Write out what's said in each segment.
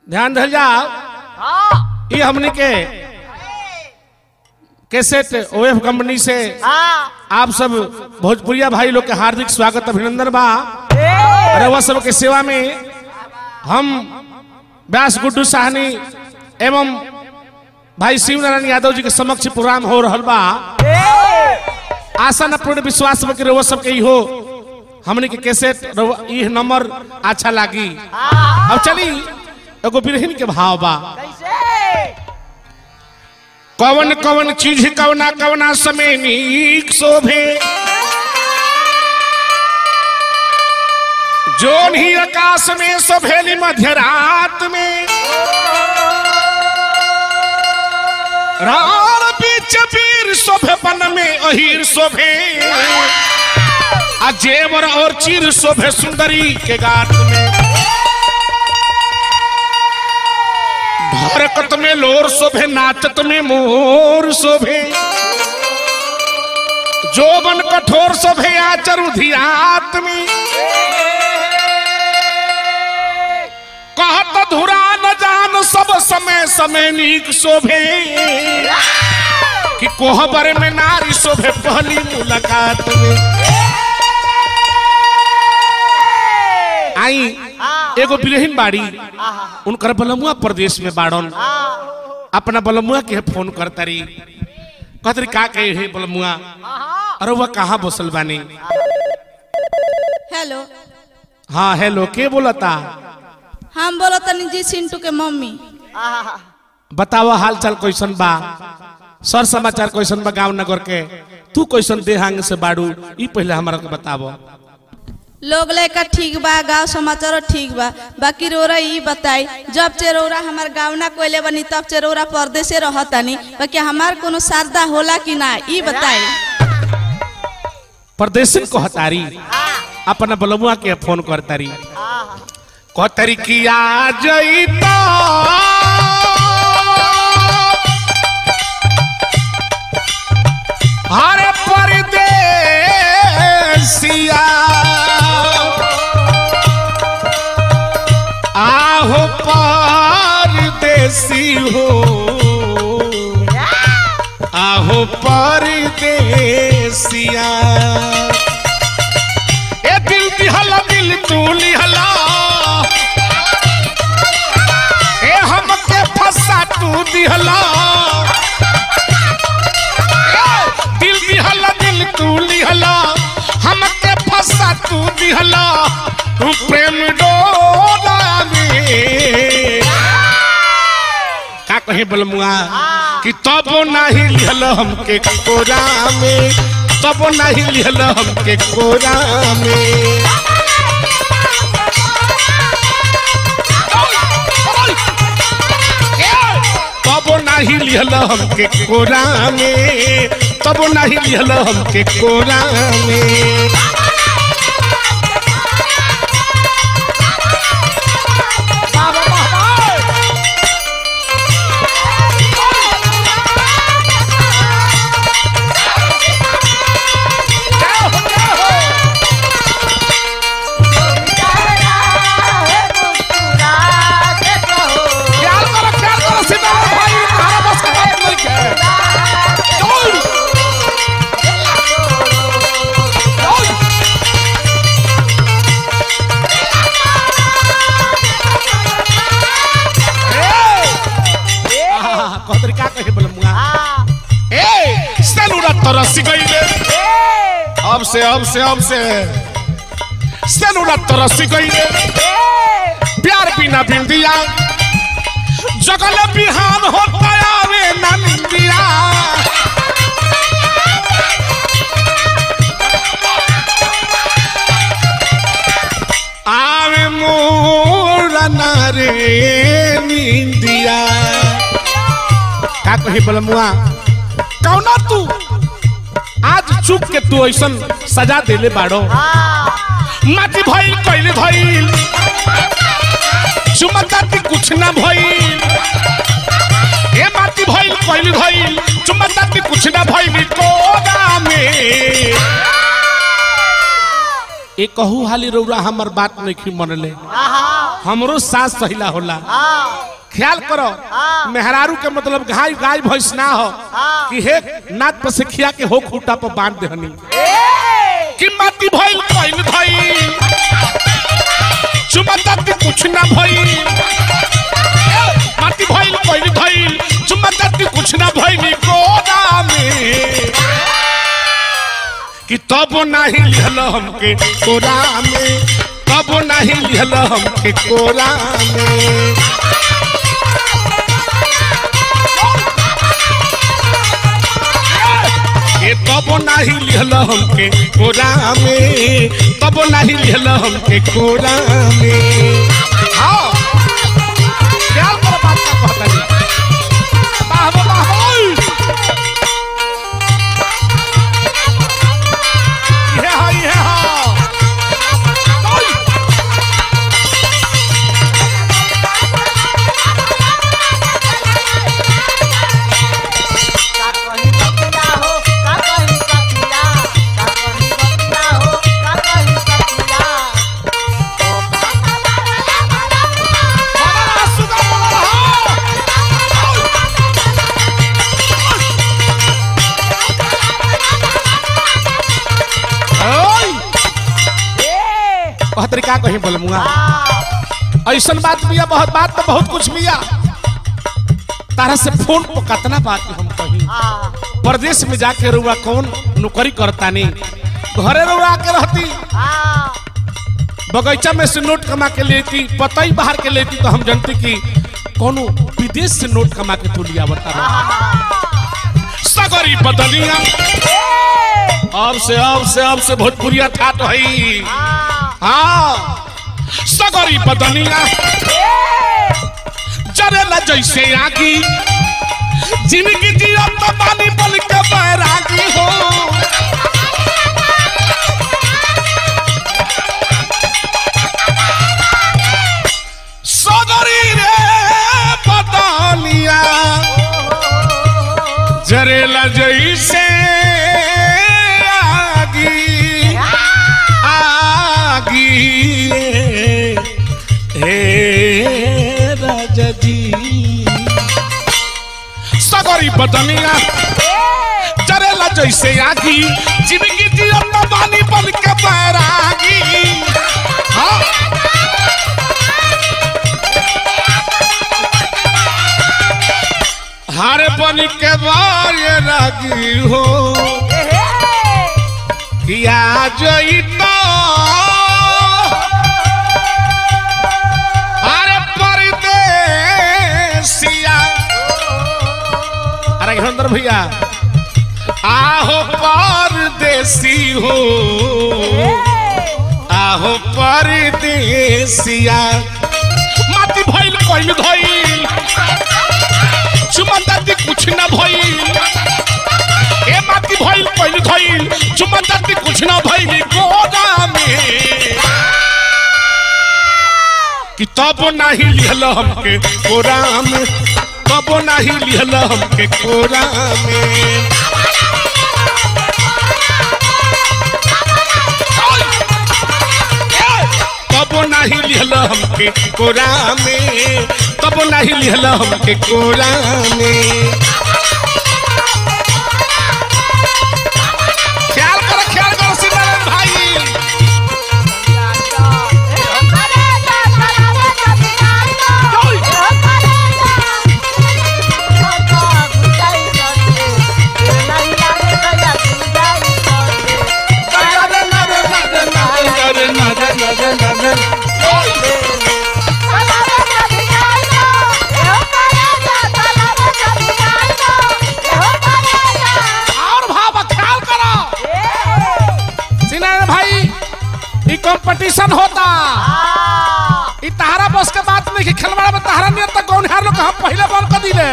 ध्यान धल जाओ हाँ ये हमने के कैसेट ओएफ कंपनी से हाँ आप सब भोजपुरिया भाई लोग के हार्दिक स्वागत अभिनंदन बा ए, रउआ सब के सेवा में हम व्यास गुड्डू साहनी एवं भाई शिव नारायण यादव जी के समक्ष प्रोग्राम हो रहल बा ए, आशा न पूर्ण विश्वास बा कि रउआ सब के ई हो हमने के कैसेट रउआ ई नंबर अच्छा लागी हाँ अब चली एगो बिरहिन के भाव बा कैसे कवन कवन चीज कवना कवना समय नीक शोभे जोन ही आकाश में शोभेली मध्यरात में राण बीच वीर शोभे बन में अहीर शोभे आ जेवर और चीर शोभे सुंदरी के गात में हरकत में लोर शोभे नाचत में मोर शोभे जोबन कठोर शोभे आचर उधियात में कहत धुरा न जान सब समय समय नीक शोभे कि कोहबर में नारी शोभे पहली मुलाकात में आई हाँ एगो बिरहिन बाड़ी हाँ उनकर बलमुआ प्रदेश में बाड़न हाँ अपना बलमुआ के फोन करतारी कहतरी का कहे हे बलमुआ हाँ अरे वह कहाँ बसल बानी हेलो हाँ हेलो के बोलता हम बोलो तनी जी सिंटू के मम्मी हाँ बताओ हाल चाल कैसन बा सर समाचार कैसन बा गांव नगर के तू कैसन देहांग से बाड़ू ई पहले हमारा के बताबो लोग लेकर ठीक बा गांव समाचार ठीक बा बाकी रोरा ई बताई जब चेरौरा हमार गाँव ना कोयले बनी तब चेरौरा परदेसे रहतानी बाकी हमार कोनो शारदा होला कि ना ई बताई परदेशन को हतारी अपना बलमुआ के फोन करतारी हाँ कहतरी कि आ जईता हरे परदेसिया आहो परदेसी हो आहो परदेसिया ए दिल दिहला दिल तू लिहला ए हमके फंसा तू दिहला ए, दिल दिहला दिल तू लिहला हमके फंसा तू दिहला तू प्रेम डोला में का कहे बलमुआ कि तब नहीं लिहल हमके कोरा में तब नहीं लिहल हमके कोरा में तब नहीं लिहल हमके कोरा में तब नहीं लिहल हमके कोरा में ख्याल करो ख्याल करो सितारा भाई तुम्हारा बस का बात नहीं है चल कहतरी का कहे बलमुआ ए सेलूरा तरस गईले अब से अब से अब से सेलूरा तरस गईले प्यार बिना बिंदिया जगल बिहान होता आवे ना निंदिया आवे मोरा नारे निंदिया का कही बलमुआ कौना तू आज चुप के तू ऐसन सजा देले बाड़ो माटी भइल कइले भइल चुमताती कुछ ना भइल ए माटी भइल कइले भइल चुमताती कुछ ना भइल कोना में ए कहू हाली रौरा हमर बात नहीं मनले हमरो सास सहिला होला हाँ ख्याल करो हाँ। मेहरारू के मतलब गाय गाय भैंस ना हो हाँ। कि हे नाथ पर से खिया के हो खूटा पर बांध देहनी ए कि माटी भइल कइल भइल चुमता के कुछ ना भइल माटी भइल कइल भइल चुमता के कुछ ना भइल कोना में कि तब नाही लिहल हमके कोरा में तब नाही लिहल हमके कोरा में ए तब नाही लिहल हमके कोरा में तब नाही लिहल हमके कोरा में हाँ ख्याल करो बात का कहता जी वाह वाह वाह वाह। ये हा ये हा ओय। का कहीं सखिया हो का कहीं सखिया का कहीं सखिया हो का कहीं सखिया बड़ा सुंदर बड़ा हा। ओय। ए वह तरीका कहीं बोलूंगा हाँ ऐसन बात बिया बहुत बात तो बहुत कुछ बिया तारा से फोन पर कतना बात हम कही हाँ परदेश में जाके रुआ कौन नौकरी करता नहीं घरे रुआ के रहती हाँ बगीचा में से नोट कमा के लेती पता ही बाहर के लेती तो हम जानती कि कोनो विदेश से नोट कमा के तू लिया बता सगरी बदलिया अब से अब से अब से भोजपुरिया ठाट है हाँ हाँ सगरी बदलिया जरेला जैसे आगी जिंदगी जिया तो पानी बल के बैरागी हो सगरी रे बदलिया जरेला जैसे आगी आगी हे राजा जी सगरी बदनिया जरेला जैसे आगी जिंदगी जिया तो पानी बन के बैरागी हाँ हारे बन के बारे रागी हो किया जई तो अरे परदेसिया अरे हरिंदर भैया आहो परदेसी हो आहो परदेसिया माटी भइल कइल धइल चुमंदाती कुछ न भइल ए माटी भइल कइल धइल चुमंदाती कुछ न भइल गोदा में कि तब नाही लिहल हमके कोरा में तब नाही लिहल हमके कोरा में तब नाही लिहल हमके कोरा में तब नाही लिहल हमके कोरा में ख्याल करो ख्याल करो सीताराम भाई और भाव ख्याल करो सीनारायण भाई ई कंपटीशन होता ई तहारा बस के बात नहीं कि खिलवाड़ा में तहारा नियत तक कौन हार लोग हम पहले बॉल कर दिले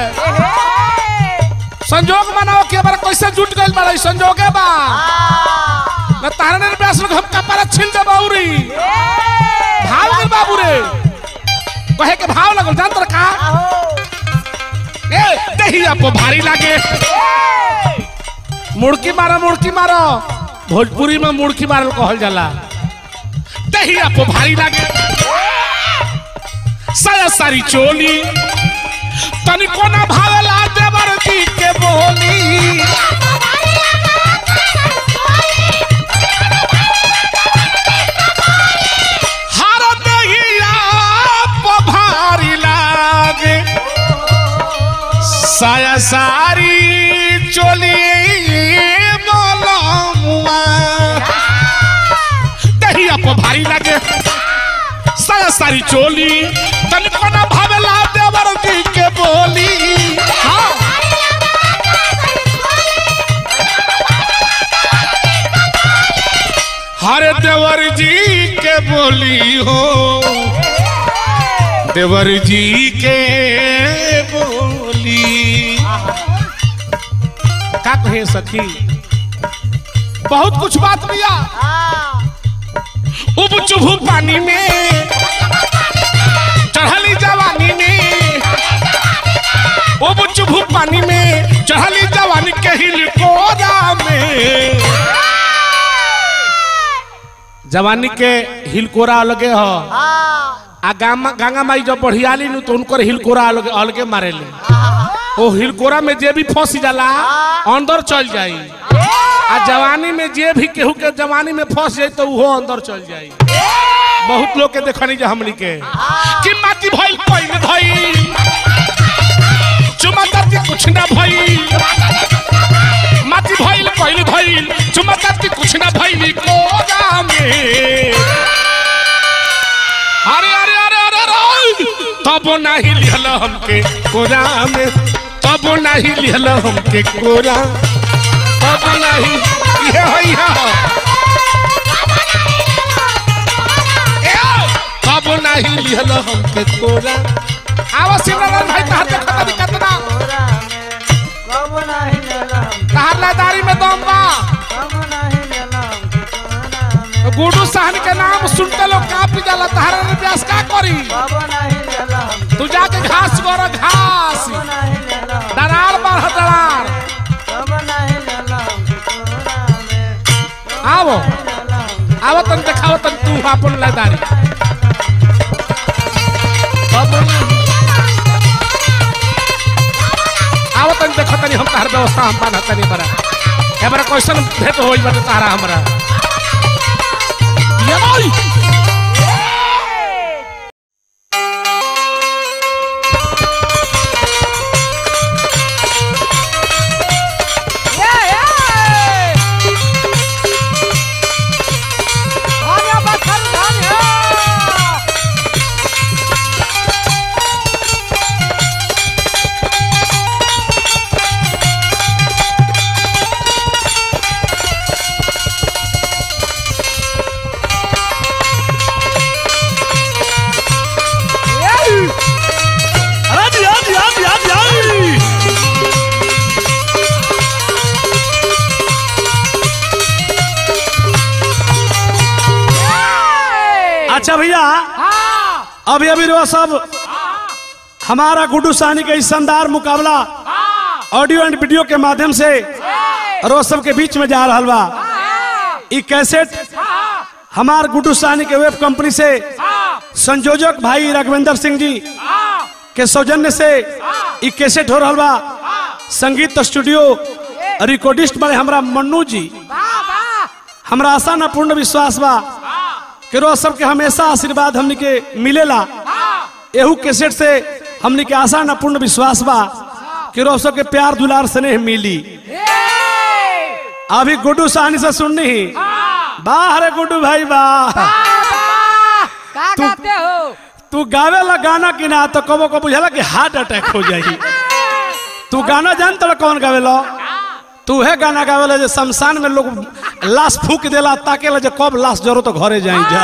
संजोग मनाओ कि हमारा कैसे जुट गइल बड़ा ई संजोगे बा न तहारा ने ब्यास लोग हम कपारा छिल दे बाउरी भाव गइल बाबू रे कहे के भाव लगल जान तर का ए दहिया पे भारी लागे मुड़की मारो मुड़की मारो भोजपुरी में मुड़की मारल कहल जाला दहिया पे भारी लागे साया सारी चोली तनिको ना भावेला देवर जी के बोली हर दहिया पभारी लागे साया सारी चोली मोलमुआ दहिया पभारी लागे साया सारी चोली तनिको ना भावेला देवर जी के बोली हाँ हरे देवर जी के बोली हो देवर जी के बोली का कहे सखी बहुत कुछ बात भैया उब चुभू पानी में चढ़ली जवानी में उब चुभू पानी में चढ़ली जवानी के हिल कोरा में जवानी के हिलकोरा अलगे ह आ गामा गंगा माई जब बढ़ियाली नु तो उनकर हिलकोरा अलगे अलगे मारेले ओ हिलकोरा में जे भी फंस जाला अंदर चल जाई आ जवानी में जे भी केहू के जवानी में फंस जाई तो उहो अंदर चल जाई बहुत लोग के देखनी जा हमनी के कि माटी भइल पहिले भइल चुमा करके कुछ ना भइल माटी भइल पहिले भइल चुमा करके कुछ ना भइल कोगा में अरे अरे अरे अरे अरे तब नहीं लिहल हमके कोरा में तब नहीं लिहल हमके कोरा तब नहीं ये है ये है। ए, तब नहीं लिहल हमके कोरा आवा शिवराम भाई तहार देखत नी कतना कब नहीं लेला तहार लादारी में दम बा कब नहीं लेला कोना में गुडू सहन के नाम सुनते लोग कापी जाला तहार अभ्यास का करी कब नहीं लेला तू जाके घास गोरा घास कब नहीं लेला दरार बढ़ दरार कब नहीं लेला कोना में आवो लेला आवो तन देखाओ तन तू अपन लादारी अब आवो तन देखो तनी हम तहार व्यवस्था हम बाना तनी बरा एबरा क्वेश्चन भेट होई बटे तारा हमरा ये भाई अरे जी हाँ जी हाँ जी हाँ जी हाँ अच्छा भैया अभी अभी रो सब हमारा गुड्डू साहनी का इस शानदार मुकाबला ऑडियो एंड वीडियो के माध्यम से रो सब के बीच में जा रहा बा ई कैसेट हमार गुड्डू साहनी के वेब कंपनी से संयोजक भाई राघवेंद्र सिंह जी के सौजन्य से ई कैसेट हो रहा बा संगीत स्टूडियो रिकॉर्डिस्ट बड़े हमरा मन्नू जी हमरा आशा न पूर्ण विश्वास बा कि रोज सबके हमेशा आशीर्वाद हमनी के मिलेला एहू कैसेट से हमनी के आशा न पूर्ण विश्वास बा कि रोज सबके प्यार दुलार स्नेह मिली अभी गुड्डू साहनी से सुननी ही वाह रे गुड्डू भाई वाह का तू- गाते हो तू गावे ला गाना कि ना तो कबो को बुझाला कि हार्ट अटैक हो जाई तू गाना जान तो कौन गावे लो तू है गाना गावे ला जे शमशान में लोग लाश फूक देला ताके ला जे कब लाश जरो तो घरे जाई जा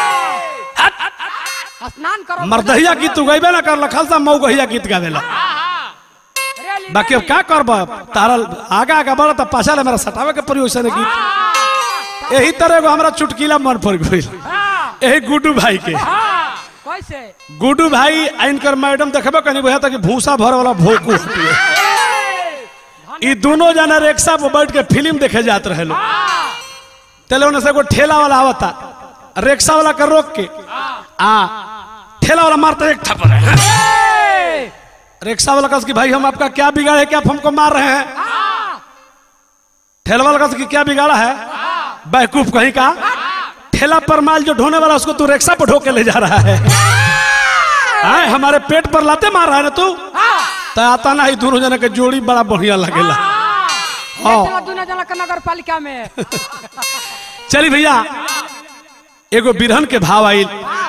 स्नान करो मर्दहिया गीत तू गईबे ना कर लखल सा मऊगहिया गीत गावे ला रेली बाकी अब का करब तारा आगा आगा बढ़ तो पाछा ले मेरा सटावे के पड़ी वैसे गीत यही तरह एगो हमरा चुटकीला मन पड़ गई यही गुड्डू भाई के कैसे गुड्डू भाई इनकर मैडम देखबे कनी बुझा कि भूसा भर वाला भोकू हटिए ई दोनों जना रिक्शा पर बैठ के फिल्म देखे जात रहे लोग तेले उन्हें से एगो ठेला वाला आवता रिक्शा वाला के रोक के आ ठेला वाला मारता एक थप्पड़ है ए, रिक्शा वाला कस की भाई हम आपका क्या बिगाड़े कि आप हमको मार रहे हैं ठेला वाला कस की क्या बिगाड़ा है बैकूफ कहीं का ठेला पर माल जो ढोने वाला उसको तू रिक्शा पर ढो के ले जा रहा है आए, हमारे पेट पर लाते मार रहा है ना तू तो आता ना ही दोनों जना के जोड़ी बड़ा बढ़िया लगेला हाँ चला दुनिया जना के नगर पालिका में चली भैया एगो बिरहन के भाव आइल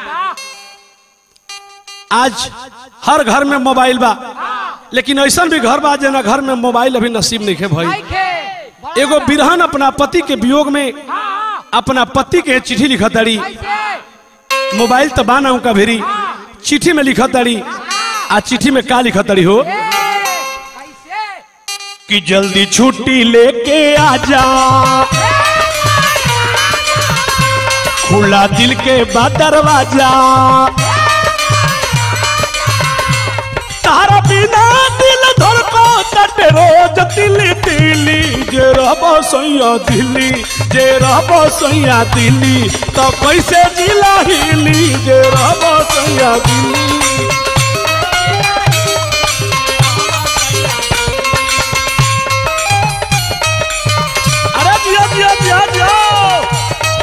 आज हर घर में मोबाइल बा लेकिन ऐसा भी घर बा जना घर में मोबाइल अभी नसीब नहीं है भाई नहीं खे एगो बिरहन अपना पति के वियोग में अपना पति के चिट्ठी लिखत ताड़ी कैसे मोबाइल तो बाना उनका भेरी चिट्ठी में लिखत ताड़ी आ चिट्ठी में का लिखत ताड़ी हो ए, कैसे कि जल्दी छुट्टी लेके आ जा खुला दिल के बाद दरवाजा तारा बिना दिल धड़को तटे रोज दिल्ली दिल्ली जे रहबो सैया दिल्ली जे रहबो सैया दिल्ली तो कैसे जिला हिली जे रहबो सैया दिल्ली अरे जिया जिया जिया जिया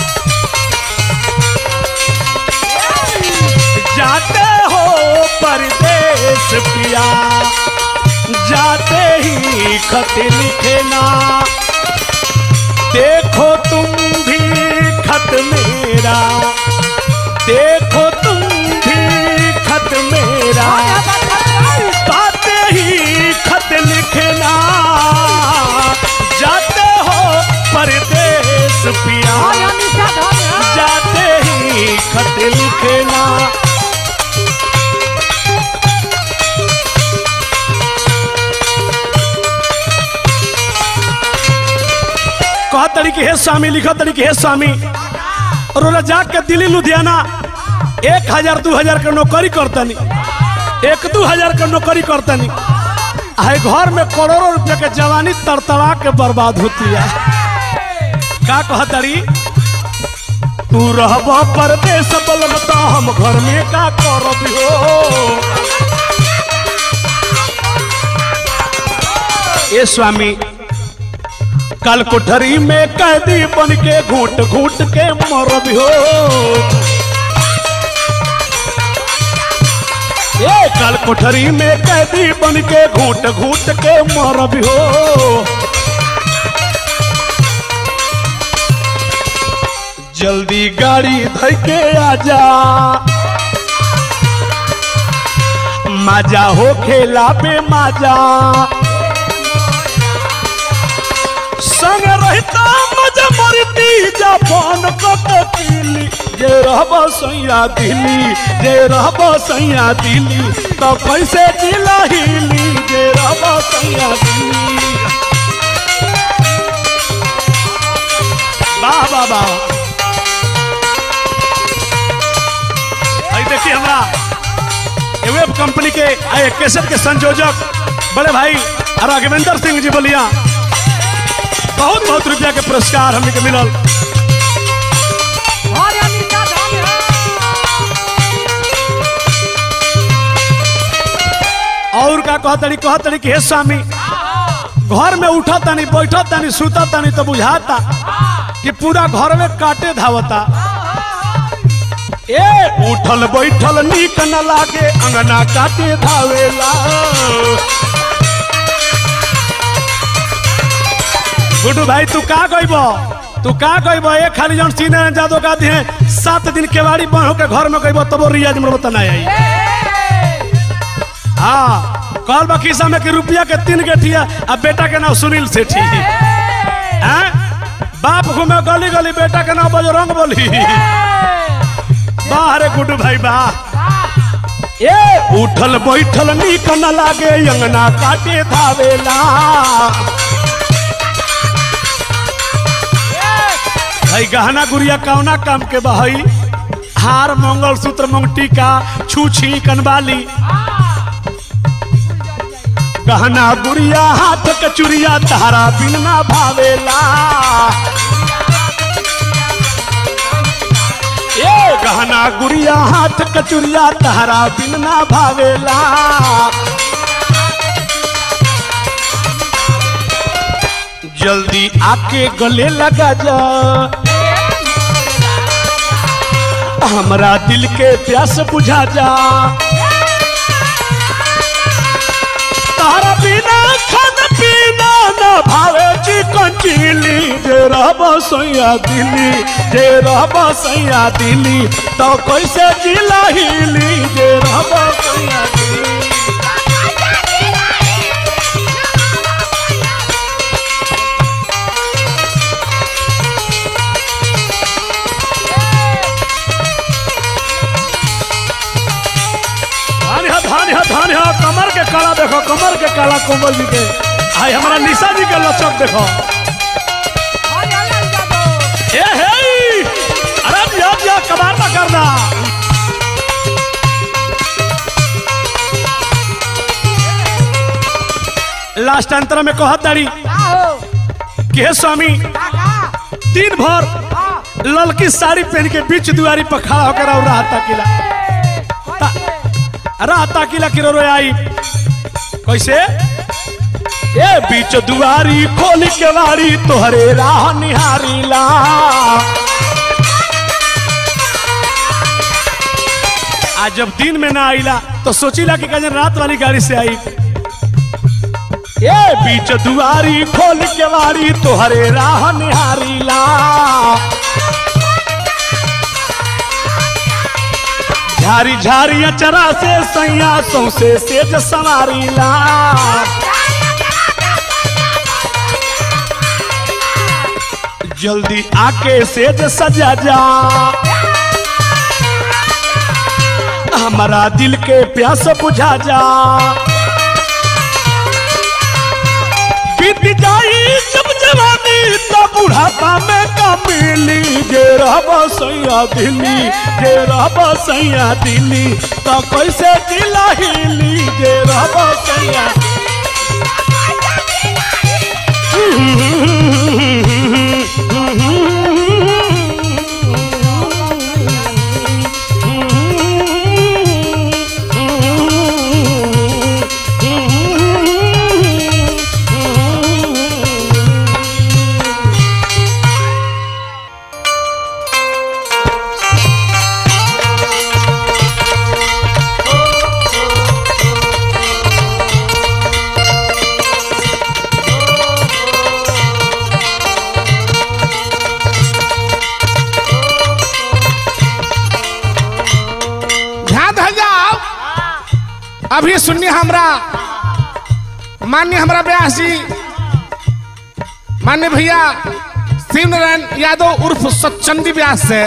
जाते हो परदेश पिया जाते ही खत लिखना देखो तुम भी खत मेरा देखो तुम भी खत मेरा पाते ही खत लिखना जाते हो परदेश पिया जाते ही खत लिखना कहा तरीके हे स्वामी लिखा तरीके हे स्वामी और ओला जाके दिल्ली लुधियाना एक हजार दू हजार के नौकरी करतनी एक दू हजार के नौकरी करतनी आहे घर में करोड़ों रुपया के जवानी तड़तड़ा के बर्बाद होती है का कहतरी तू रहब परदेश बलमता हम घर में का करब हो ए स्वामी कल कोठरी में कैदी बन के घूट घूट के मरब हो ए कल कोठरी में कैदी बन के घूट घूट के मरब हो जल्दी गाड़ी धइ के आजा मजा हो खेला पे मजा संग रहता मजा मरती जापान कतली जे रहब सैया दिल्ली जे रहब सैया दिल्ली तो कैसे जिला हिली जे रहब सैया दिल्ली वाह वाह वाह आई देखिए हमरा वेब कंपनी के आए कैसेट के संयोजक बड़े भाई राघवेंद्र सिंह जी बोलिया बहुत बहुत रुपया के पुरस्कार हमने के मिलल और का कहतनी कहतनी कि हे स्वामी घर में उठा तानी बैठा तानी सुता तानी तो बुझाता कि पूरा घर में काटे धावता ए उठल बैठल नीक न लागे अंगना काटे धावेला गुड्डू भाई तू का कहब तू का कहब ए खाली जौन सीने जादो का दिए सात दिन केवाड़ी बन होके घर में कहब तबो रियाज में बता नहीं आई हाँ कल बाकी समय के रुपया के तीन गेठिया अब बेटा के नाम सुनील सेठी हैं बाप घूमे गली गली बेटा के नाम बजरंग बोली वाह रे गुड्डू भाई वाह ए उठल बैठल नीक न लागे अंगना काटे धावेला भाई गहना गुड़िया कौना काम के बहई हार मंगल सूत्र मंगटिका छूछी कनवाली गहना गुड़िया हाथ के चुरिया तारा बिन ना भावेला ए गहना गुड़िया हाथ कचुरिया तहरा बिन ना भावेला जल्दी आके गले लगा जा हमरा दिल के प्यास बुझा जा तारा बिना खान पीना न भावे चिकन चिली जे रहब सैया दिली जे रहब सैया दिली तो कैसे जिला हिली जे रहब सैया दिली धान है धान है धान है कमर के काला देखो कमर के काला कोमल जी के आई हमारा निशा जी के लचक देखो ए हे अरे दिया दिया कबार ना करना लास्ट अंतर में कहत दाड़ी के स्वामी दिन भर ललकी साड़ी पहन के बीच दुआरी पर खड़ा होकर और राहत ताकिला राहत किला किरो रो आई कैसे ए बीच दुआरी खोल के वारी तोहरे राह निहारीला आज जब दिन में ना आईला तो सोचीला कि कहीं रात वाली गाड़ी से आई ए बीच दुआरी खोल के वारी तोहरे राह निहारीला झारी झारी अचरा से सैया सौसे सेज सवारीला जल्दी आके सेज सजा जा हमारा दिल के प्यास बुझा जा बीत जाई जब जवानी तो बुढ़ापा में कमिली जे रहब सैया दिल्ली जे रहब सैया दिल्ली तो कैसे जिला हिली जे रहब सैया ध्यान धर जाओ अभी सुनिए हमरा मान्य हमरा व्यास जी मान्य भैया शिव नारायण यादव उर्फ सचंदी व्यास से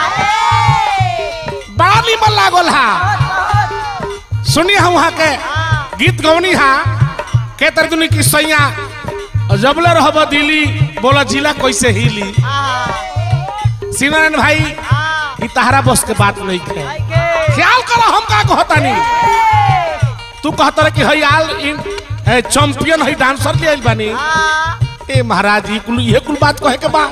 बड़ा निमन लागल हा सुनिए हम वहाँ के गीत गौनी हा के तरदुनी की सैया जबले रहब दिल्ली बोला जिला कैसे हिली शिव नारायण भाई ई तहरा बस के बात नहीं है ख्याल करो हम का कहता नहीं तू कहता रहे कि हई आल इन ए, चैंपियन हई डांसर ले आइल बानी ए महाराज ई कुल ये कुल बात कहे के बा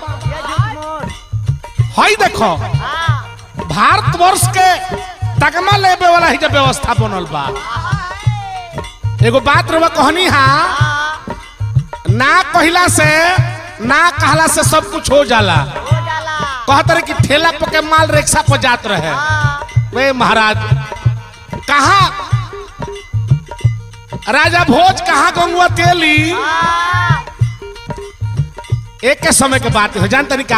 हई देखो भारतवर्ष के तगमा लेबे वाला ही जब व्यवस्था बनल बा एगो बात रवा कहनी हा ना कहला से ना कहला से सब कुछ हो जाला कहत रहे कि ठेला पर के माल रिक्शा पर जात रहे वे महाराज कहा राजा भोज कहा गंगुआ तेली एक के समय के बात है जान तरीका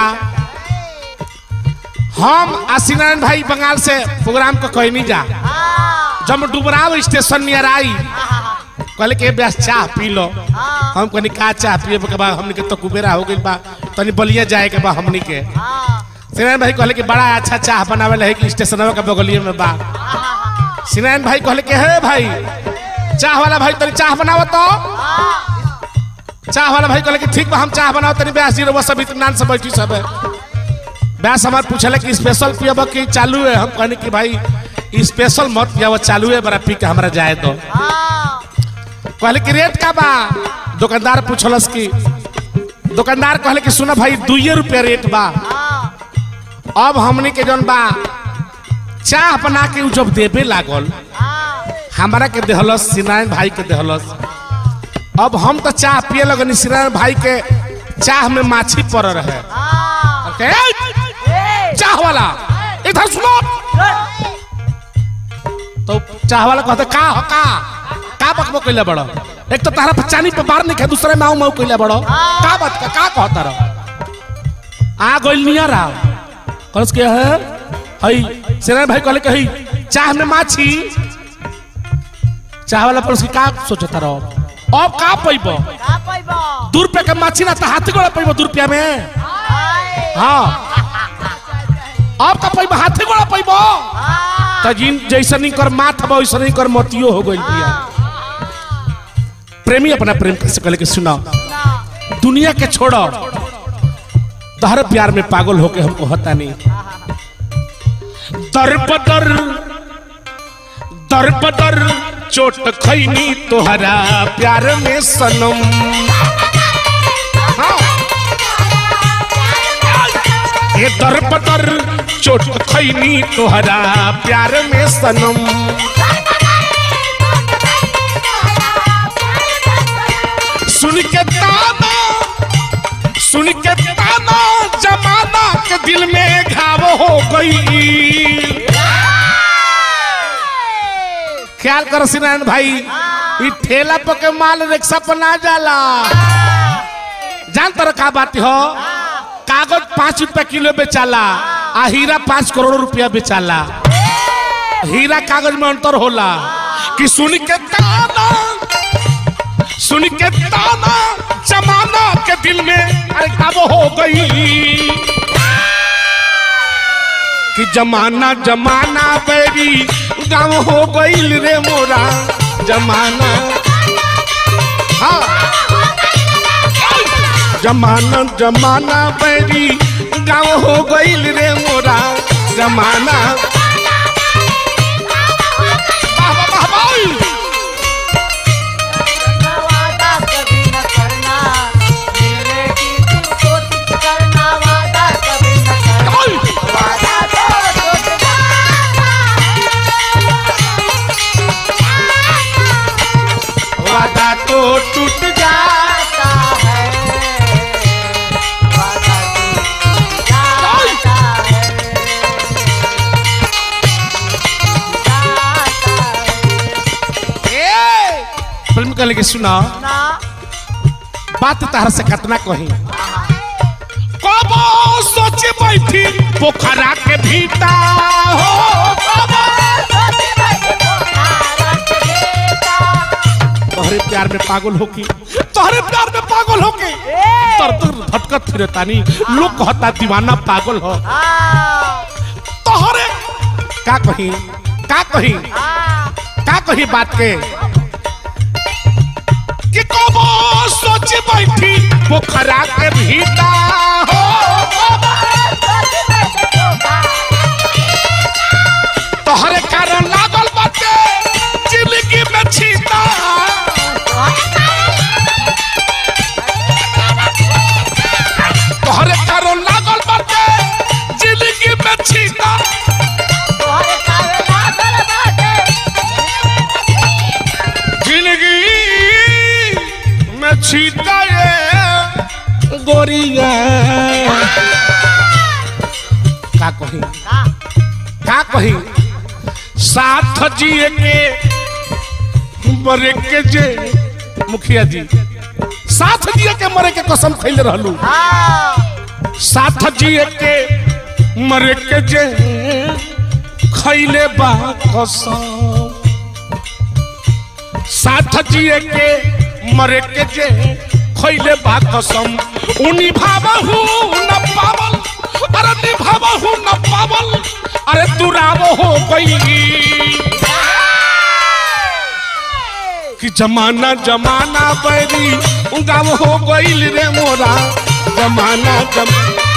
हम आशीनारायण भाई बंगाल से प्रोग्राम को कहनी जा जब डुबराव स्टेशन नियर आई कहले के ब्यास चाह पी लो हम कहनी का चाह पिए के बाद हमनी के तो कुबेरा हो गइल बा तनी बलिया जाए के बा हमनी के सिनारायण भाई कहले कि बड़ा अच्छा चाह बनावे है कि स्टेशन के बगलिए में बा सिनारायण भाई कहले कि हे भाई चाह वाला भाई तनी चाह बनाव तो चाह वाला भाई कहले कि ठीक बा हम चाह बनाओ तनी ब्यास जी रउआ सब इत्मीनान से बैठी सब है ब्यास हमार पूछले कि स्पेशल पियब कि चालू है हम कहनी कि भाई स्पेशल मत पियाव चालू है बड़ा पी के हमरा जाए दो कहले कि रेट का बा दुकानदार पूछलस कि दुकानदार कहले कि सुना भाई दुइये रुपया रेट बा अब हमनी के जौन बा चाह बना के उ जब देबे लागल हमारा के देहलस सिनारायण भाई के देहलस अब हम तो चाह पिए लगनी सिनारायण भाई के चाह में माछी पड़ रहे के, "ए, चाह वाला इधर सुनो तो चाह वाला कहते का हो का का बकबक कइले बड़ो एक तो तारा पचानी पे बार नहीं खे दूसरे माऊ माऊ कइले बड़ो का बात का का कहता रहो आ गइल नियर आ कहस के है हई सेना भाई कहले के हई चाह में माछी चाह वाला पर का सोचता रहो अब का पैबो दू रुपया के माछी ना तो हाथी गोड़ा पैबो दू रुपया में हाँ अब का पैबो हाथी गोड़ा पैबो तो जिन जैसा नहीं कर माथ बा वैसा नहीं कर मोतियो हो गई बिया प्रेमी अपना प्रेम कैसे कहले के सुना दुनिया के छोड़ो तहर प्यार में पागल होके हमको होता नहीं दर बदर दर बदर चोट खैनी तोहरा प्यार में सनम हाँ। ये दर बदर चोट खैनी तोहरा प्यार में सनम सुन के ताना सुन के ताना जमाना के दिल में घाव हो गई ख्याल करो सिनारायण भाई ई ठेला पर के माल रिक्शा पर ना जाला जान तर का बात हो कागज पाँच रुपया किलो बेचाला आ हीरा पाँच करोड़ रुपया बेचाला हीरा कागज में अंतर होला कि सुन के ताना सुन के ताना जमाना के दिल में अरे कब हो गई कि जमाना जमाना बेरी गाँव हो गईल रे मोरा जमाना हाँ जमाना जमाना बैरी गाँव हो गईल रे मोरा जमाना वाह, वाह, वाह, वाह। वादा कभी न करना मिलने की तू कोशिश करना वादा कभी न करना वादा तो टूट वादा तो टूट जा जाता है वादा टूट जाता है जाता है ए! फिल्म कहले के सुना ना बात तहर से कतना कही कबो सोचे बैठी पोखरा के भीता हो कबो तोहरे प्यार में पागल होके तोहरे प्यार में पागल होके तर तर भटकत फिरे तानी लोग कहता दीवाना पागल हो तोहरे का कही का कही का कही बात के कि कबो सोच बैठी पोखरा के भीता हो तोहरे कारण लागल बाटे जिंदगी में छीता तोहरे कारण लागल बाटे जिंदगी में छीता जिंदगी में छीता ये गोरिया का कही का कही साथ जिए के मरे के जे मुखिया जी साथ जिए के मरे के कसम खैले रहलू साथ जिए के मरे के जे खैले बा कसम साथ जिए के मरे के जे खैले बा कसम उ निभावहु न पावल अरे निभावहु न पावल अरे दुराव हो गई कि जमाना जमाना बैरी गाँव हो गईल रे मोरा जमाना जम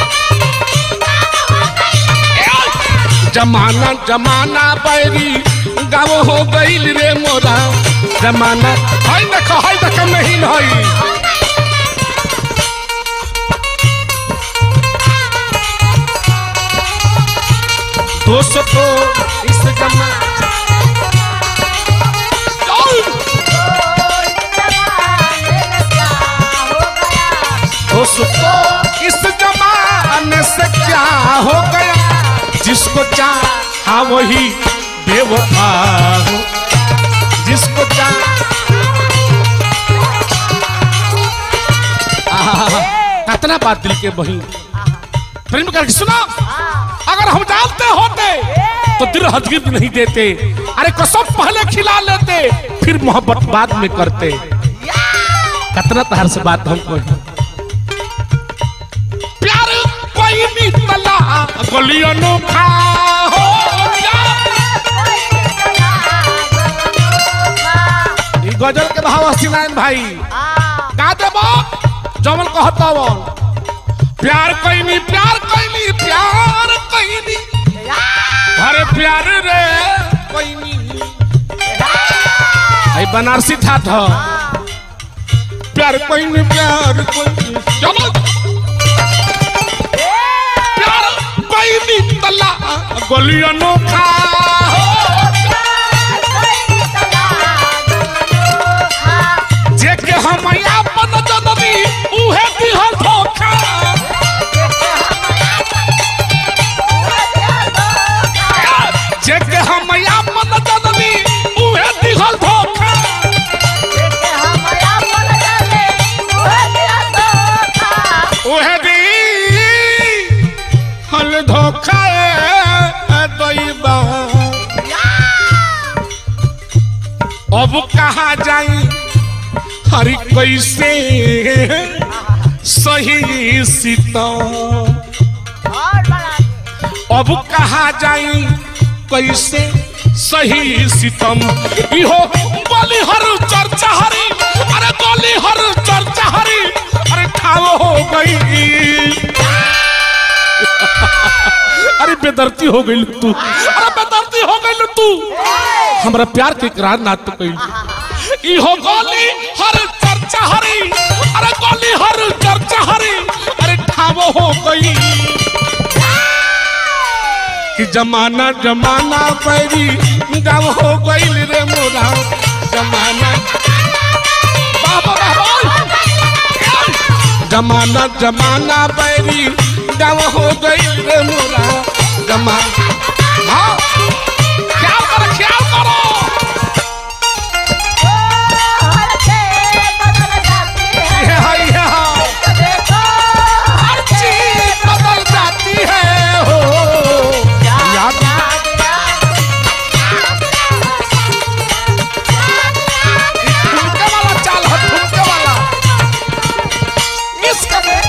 जमाना जमाना बैरी गाँव हो गईल रे मोरा जमाना हाय देखो हाय देखो नहीं हई दोस्तों इस जमा दोस्तों इस जमाने से क्या हो गया जिसको चाहा वही बेवफा हो जिसको चाह कितना बात दिल के बही प्रेम करके सुना अगर हम जानते होते तो दिल हजगिर नहीं देते अरे कसम पहले खिला लेते फिर मोहब्बत बाद में करते कितना तहर से बात हमको प्यार कोई नहीं तला गलियों अनोखा हो गया। ई गजल के भाव हसीनायन भाई गा देबो जमल कहता वो प्यार कैनी प्यार कैनी प्यार कैनी अरे प्यार रे कैनी आई बनारसी था था प्यार कैनी प्यार कैनी चलो प्यार कैनी तला गली अनोखा हो जेके हम अपन जननी उहे दिहल धोखा जेके हम अपन जननी उहे दिहल धोखा उहे दी हल धोखा ए दैबा अब कहा जाई हरि कैसे सही सीता अब कहा जाई कैसे सही सितम इहो बोली हर चर्चा हरी अरे बोली हर चर्चा हरी अरे ठाव हो गई अरे बेदर्ती हो गई तू अरे बेदर्ती हो गई तू हमरा प्यार के इकरार ना तो कही इहो गोली हर चर्चा हरी अरे गोली हर चर्चा हरी अरे ठाव हो गई कि जमाना जमाना पैरी गाँव हो गईल रे मोरा जमाना बाबा बाबा जमाना जमाना पैरी गाँव हो गईल रे मोरा जमाना हाँ ख्याल करो ख्याल करो ये है ये है हर चीज बदल जाती है हो याद ठुमके वाला चाल है ठुमके वाला इश्क में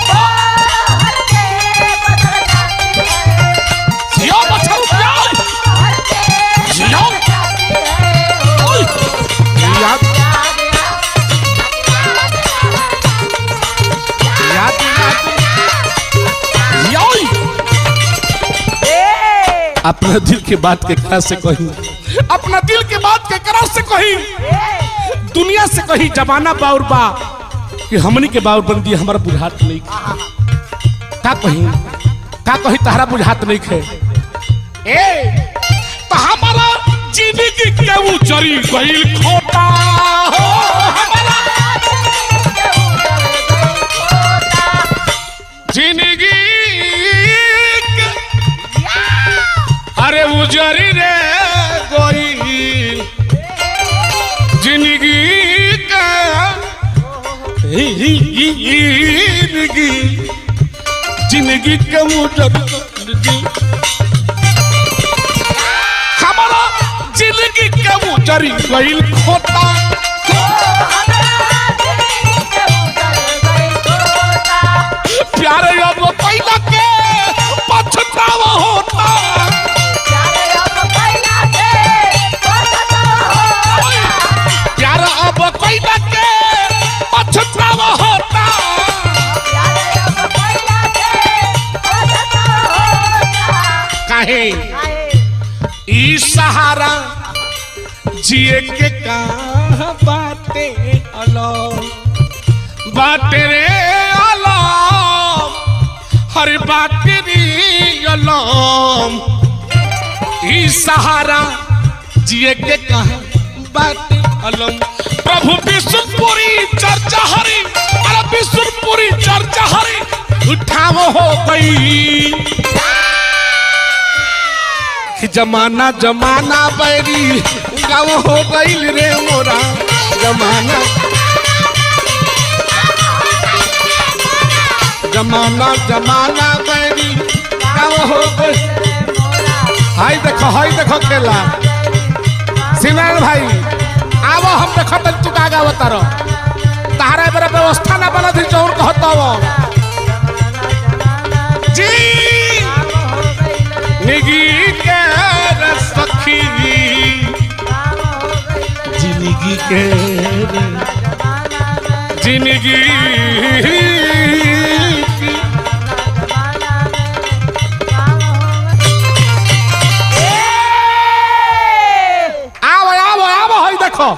जियो बछरू जियो जियो ओए याद याद याद योई अपना दिल के बात के करा से कही अपना दिल के बात के करा से कही दुनिया से कही जमाना बाउर बा कि हमनी के बाउर बन दिए हमारा बुझात नहीं का कही का कही तहरा बुझात नहीं खे ए तो हमारा जिंदगी के उजरी गईल खोटा हो हमारा जिंदगी के अरे उजरी रे गईल जिंदगी का जिंदगी जिंदगी के उजर हमारा जिंदगी के उजरी गईल खोता प्यारे अब पहिला के पछतावा होता प्यार अब पहिला के पछतावा होता काहे ई सहारा जिए के का बाटे अलो बाटे रे अलो हर बाटे रे अलो ही सहारा जिए के कहा बात अलम प्रभु विष्णुपुरी चर्चा हरी अरे विष्णुपुरी चर्चा हरी उठाव हो गई कि जमाना जमाना बैरी गाँव हो गईल रे मोरा जमाना जमाना जमाना बैरी गाँव हो गई हाय देखो हाय देखो केला सिनान भाई आवो हम देखो तन तू का गाव तारो तारा बेरा व्यवस्था ना बना थी चौर कहता वो जी निगी के रे सखी जिंदगी के रे जिंदगी की आओ आओ आओ हाय देखो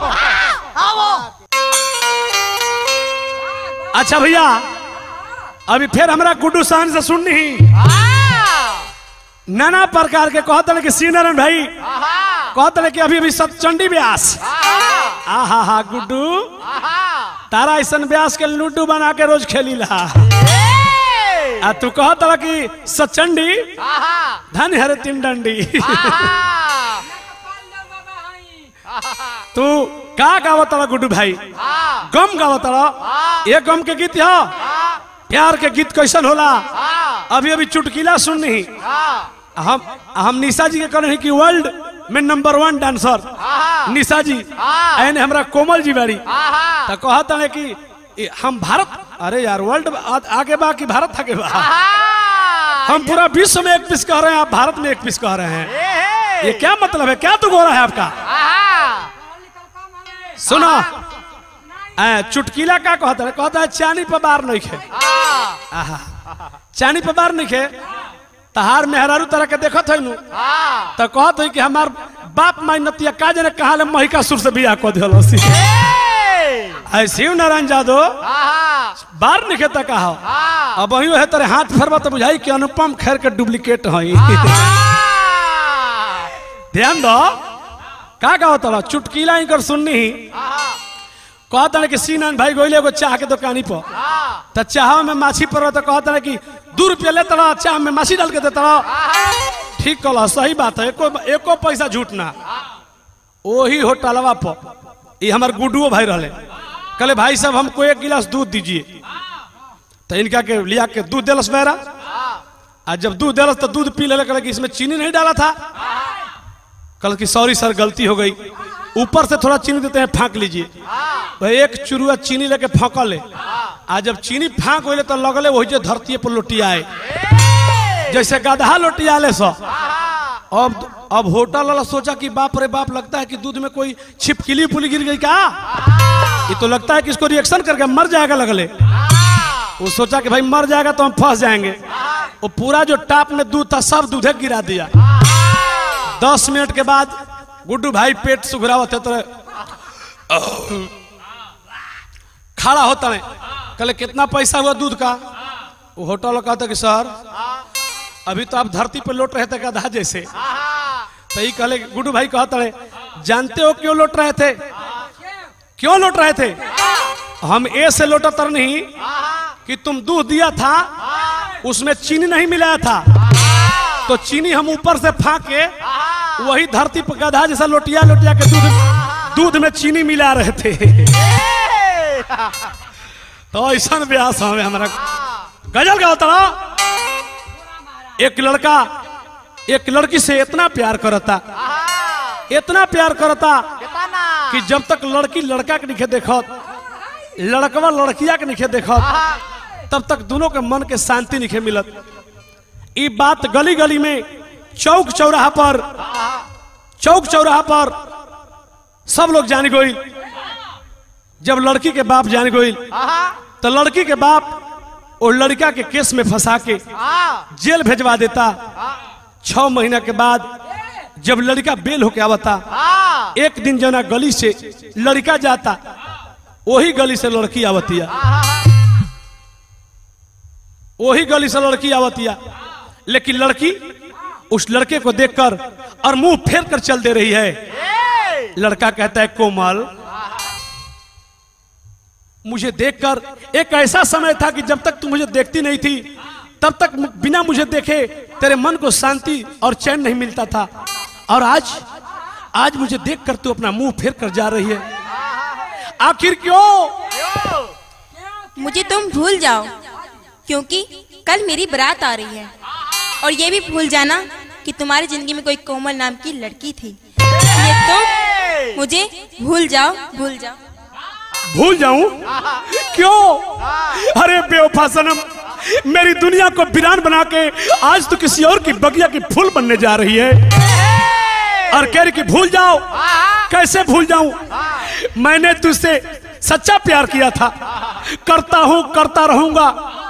अच्छा भैया अभी फिर हमरा गुड्डू सहन से सुननी नाना प्रकार के कहते कि सी नारायण भाई कहते कि अभी अभी सतचंडी व्यास आ हा हा गुड्डू तारा ऐसा व्यास के लूडू बना के रोज खेली ला आ तू कहत कि सचंडी धन हरे तीन डंडी तू का गावत गुड्डू भाई गम गावत ये गम के गीत ह प्यार के गीत कैसन होला अभी अभी चुटकीला सुननी हम हम निशा जी के कहने कि वर्ल्ड में नंबर वन डांसर निशा जी एने हमरा कोमल जी बाड़ी तो कहता है कि ये हम भारत अरे यार वर्ल्ड आ- आगे बा कि भारत आगे बा हम पूरा विश्व में एक पीस कह रहे हैं आप भारत में एक पीस कह रहे हैं ये क्या मतलब है क्या तो गोरा है आपका सुनो ए, चुटकीला का कहता है कहता है चानी पर बार नहीं खे आहा चानी पर बार नहीं खे तहार मेहरारू तरह के देखत है नु तो कहत है कि हमार बाप माई नतिया का जने कहा ले महिका सुर से बियाह कर दिहल सी ऐ शिव नारायण जादव बार नहीं खेता कहा अब वही है तेरे हाथ फेरबा तो बुझाई कि अनुपम खैर के डुप्लीकेट हई ध्यान दो का कहो तला चुटकीला इनकर सुननी ही कहता है कि सीनान भाई गोइले एगो चाह के दुकानी पर तो चाह में माछी पर तो कहता है कि दू रुपया ले तड़ा चाह में माछी डाल के दे तड़ा ठीक कहला सही बात है एको एको पैसा झूठ ना वही होटलवा पर ये हमार गुड्डुओ भाई रहले कहले भाई साहब हमको एक गिलास दूध दीजिए तो इनका के लिया के दूध दिलस मेरा आ जब दूध दिलस तो दूध पी ले कहले कि इसमें चीनी नहीं डाला था कल की सॉरी सर गलती हो गई ऊपर से थोड़ा चीनी देते हैं फाँक लीजिए वह एक चुरुआ चीनी लेके फाँका ले आ जब चीनी फाँक होले तो लगले वही जो धरती पर लोटियाए जैसे गधा लोटियाले सो अब अब होटल वाला सोचा कि बाप रे बाप लगता है कि दूध में कोई छिपकली पुली गिर गई क्या ये तो लगता है कि इसको रिएक्शन करके मर जाएगा लगले वो सोचा कि भाई मर जाएगा तो हम फंस जाएंगे वो पूरा जो टाप में दूध था सब दूधे गिरा दिया दस मिनट के बाद गुड्डू भाई पेट सुघरा होते तो खड़ा होता है कहले कितना पैसा हुआ दूध का वो होटल वाला कहता कि सर अभी तो आप धरती पे लौट रहे थे गधा जैसे तो ये कहले गुड्डू भाई कहता है जानते हो क्यों लौट रहे थे क्यों लौट रहे थे हम ए से लौटा तर नहीं कि तुम दूध दिया था उसमें चीनी नहीं मिलाया था तो चीनी हम ऊपर से फाके वही धरती पर गधा जैसा लोटिया लोटिया के दूध दूध में चीनी मिला रहे थे तो ऐसा ब्यास हमें हमारा गजल का होता एक लड़का एक लड़की से इतना प्यार करता इतना प्यार करता कि जब तक लड़की लड़का के निखे देखत लड़कवा लड़किया के निखे देखत तब तक दोनों के मन के शांति निखे मिलत ई बात गली गली में चौक चौराहा पर चौक चौराहा पर सब लोग जान गई जब लड़की के बाप जान गई तो लड़की के बाप और लड़का के केस में फंसा के जेल भेजवा देता छ महीना के बाद जब लड़का बेल होके आवता एक दिन जना गली से लड़का जाता वही गली से लड़की आवतिया वही गली से लड़की आवतिया लेकिन लड़की उस लड़के को देखकर और मुंह फेर कर चल दे रही है लड़का कहता है कोमल मुझे देखकर एक ऐसा समय था कि जब तक तू मुझे देखती नहीं थी तब तक मु- बिना मुझे देखे तेरे मन को शांति और चैन नहीं मिलता था और आज आज मुझे देखकर तू अपना मुंह फेर कर जा रही है आखिर क्यों मुझे तुम भूल जाओ क्योंकि कल मेरी बारात आ रही है और ये भी भूल जाना कि तुम्हारी जिंदगी में कोई कोमल नाम की लड़की थी ये तुम मुझे भूल जाओ भूल जाओ भूल जाऊं क्यों अरे बेवफा सनम मेरी दुनिया को वीरान बना के आज तो किसी और की बगिया की फूल बनने जा रही है और कह रही कि भूल जाओ कैसे भूल जाऊं मैंने तुझसे सच्चा प्यार किया था करता हूं करता रहूंगा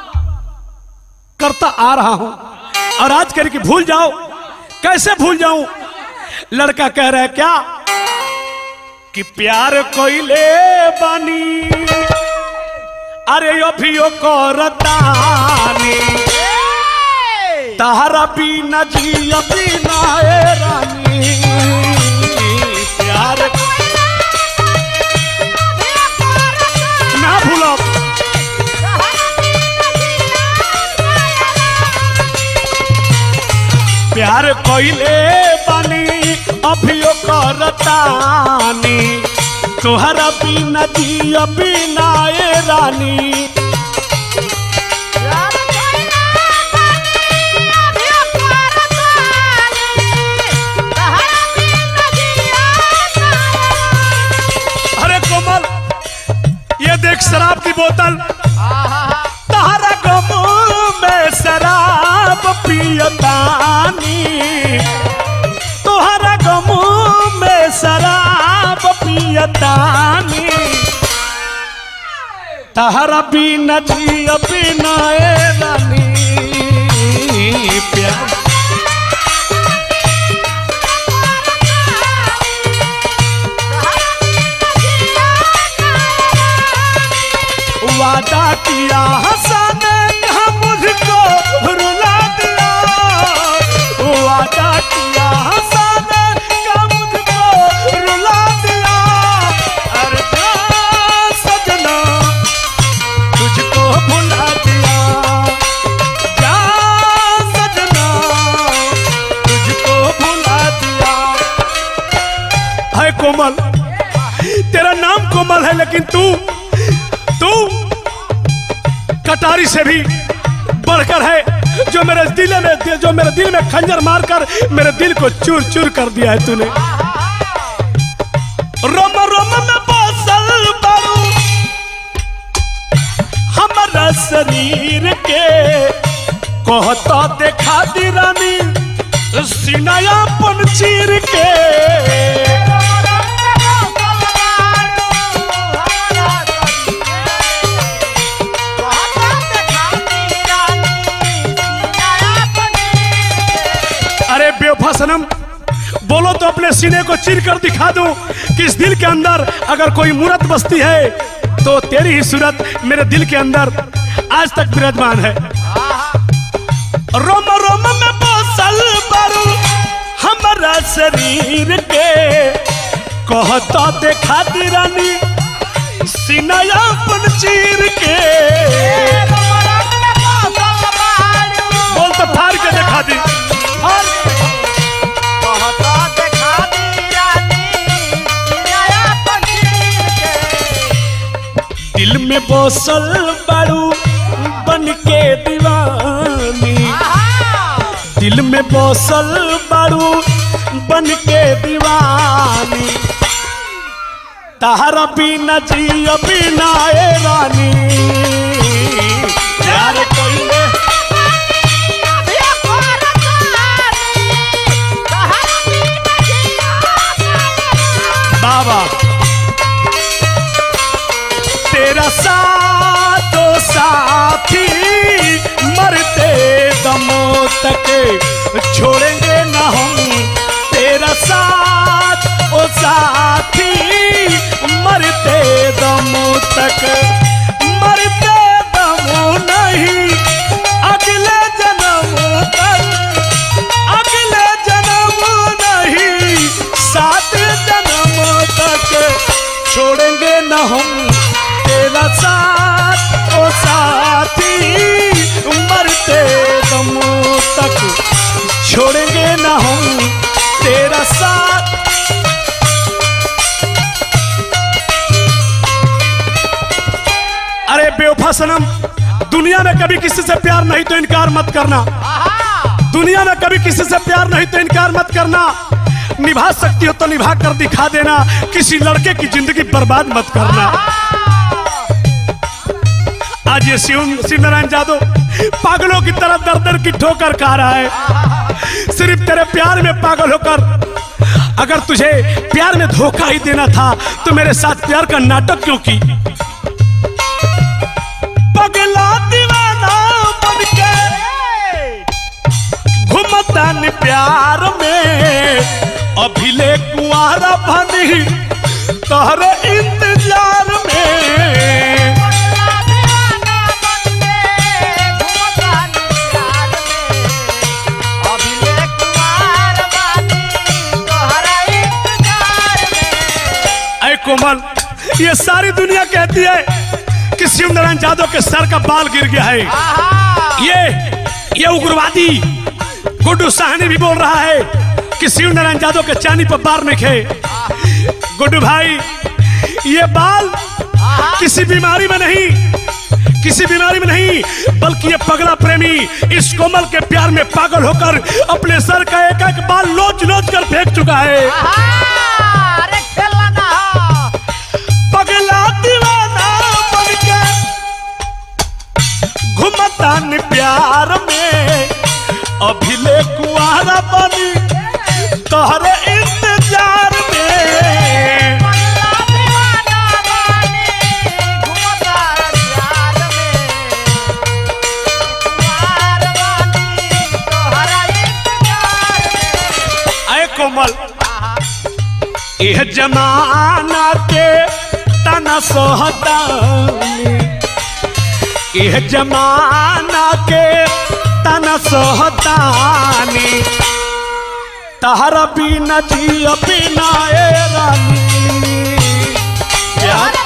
करता आ रहा हूं और आज कह रही कि भूल जाओ कैसे भूल जाऊं लड़का कह रहा है क्या कि प्यार कोइले बानी अरे अभियो करतानी तहरा बिना जिया बिना ए रानी प्यार ना भूलो प्यार कोइले बानी अभियो करतानी तोहरा बिना जिया बिना ए रानी अरे कोमल ये देख शराब की बोतल तहरा गम में शराब पियतानी तोहरा गम में शराब पियतानी तहरा बिना जिया बिना ए रानी प्यार वादा किया हसन मुझको रुला दिया वादा किया हसन का मुझको रुला दिया अरे जा सजना तुझको भुला दिया जा सजना तुझको भुला दिया है कोमल तेरा नाम कोमल है लेकिन तू तू कटारी से भी बढ़कर है जो मेरे दिल में जो मेरे दिल में खंजर मारकर मेरे दिल को चूर चूर कर दिया है तूने रोम रोम में बसल बारू हमारा शरीर के कहता देखा दी रानी सिनायापन चीर के अरे बेवफा सनम बोलो तो अपने सीने को चीर कर दिखा दूं कि इस दिल के अंदर अगर कोई मूरत बसती है तो तेरी ही सूरत मेरे दिल के अंदर आज तक विराजमान है रोम रोम में बसल बारू हमारा शरीर के कहता देखा दी रानी सिनायापन चीर के बोल तो फाड़ के दिखा दी फाड़ के। दिल में बसल बारू बन के दीवानी दिल में बसल बारू बन के दीवानी तहरा बिना जिया बिना ए रानी प्यार कोइले बाबा तेरा साथो साथी मरते दमों तक छोड़ेंगे न हम तेरा साथ ओ साथी मरते दमों तक मरते दमों नहीं अगले जन्म तक अगले बेवफा सनम दुनिया में कभी किसी से प्यार नहीं तो इनकार मत करना दुनिया में कभी किसी से प्यार नहीं तो इनकार मत करना निभा सकती हो तो निभा कर दिखा देना किसी लड़के की जिंदगी बर्बाद मत करना आज ये शिव शिव नारायण जादव पागलों की तरह दर दर की ठोकर खा रहा है सिर्फ तेरे प्यार में पागल होकर अगर तुझे प्यार में धोखा ही देना था तो मेरे साथ प्यार का नाटक क्यों की पगला दीवाना बन के घुमता न प्यार में अभिले कुआरा बनी तोहरे इंतजार में ऐ कोमल ये सारी दुनिया कहती है कि शिव नारायण यादव के सर का बाल गिर गया है ये ये उग्रवादी गुड्डू साहनी भी बोल रहा है कि शिव नारायण यादव के चांदी पर बार में खे गुड्डू भाई ये बाल किसी बीमारी में नहीं किसी बीमारी में नहीं बल्कि ये पगला प्रेमी इस कोमल के प्यार में पागल होकर अपने सर का एक एक बाल लोच लोच कर फेंक चुका है पगला दीवाना बन के घुमता न प्यार में अभिले कुआरा बनी तोहरे इंतजार में आए कोमल यह जमाना के तना सोहतानी यह जमाना के तना सोहतानी तहरा बिना जिया बिना ए रानी प्यार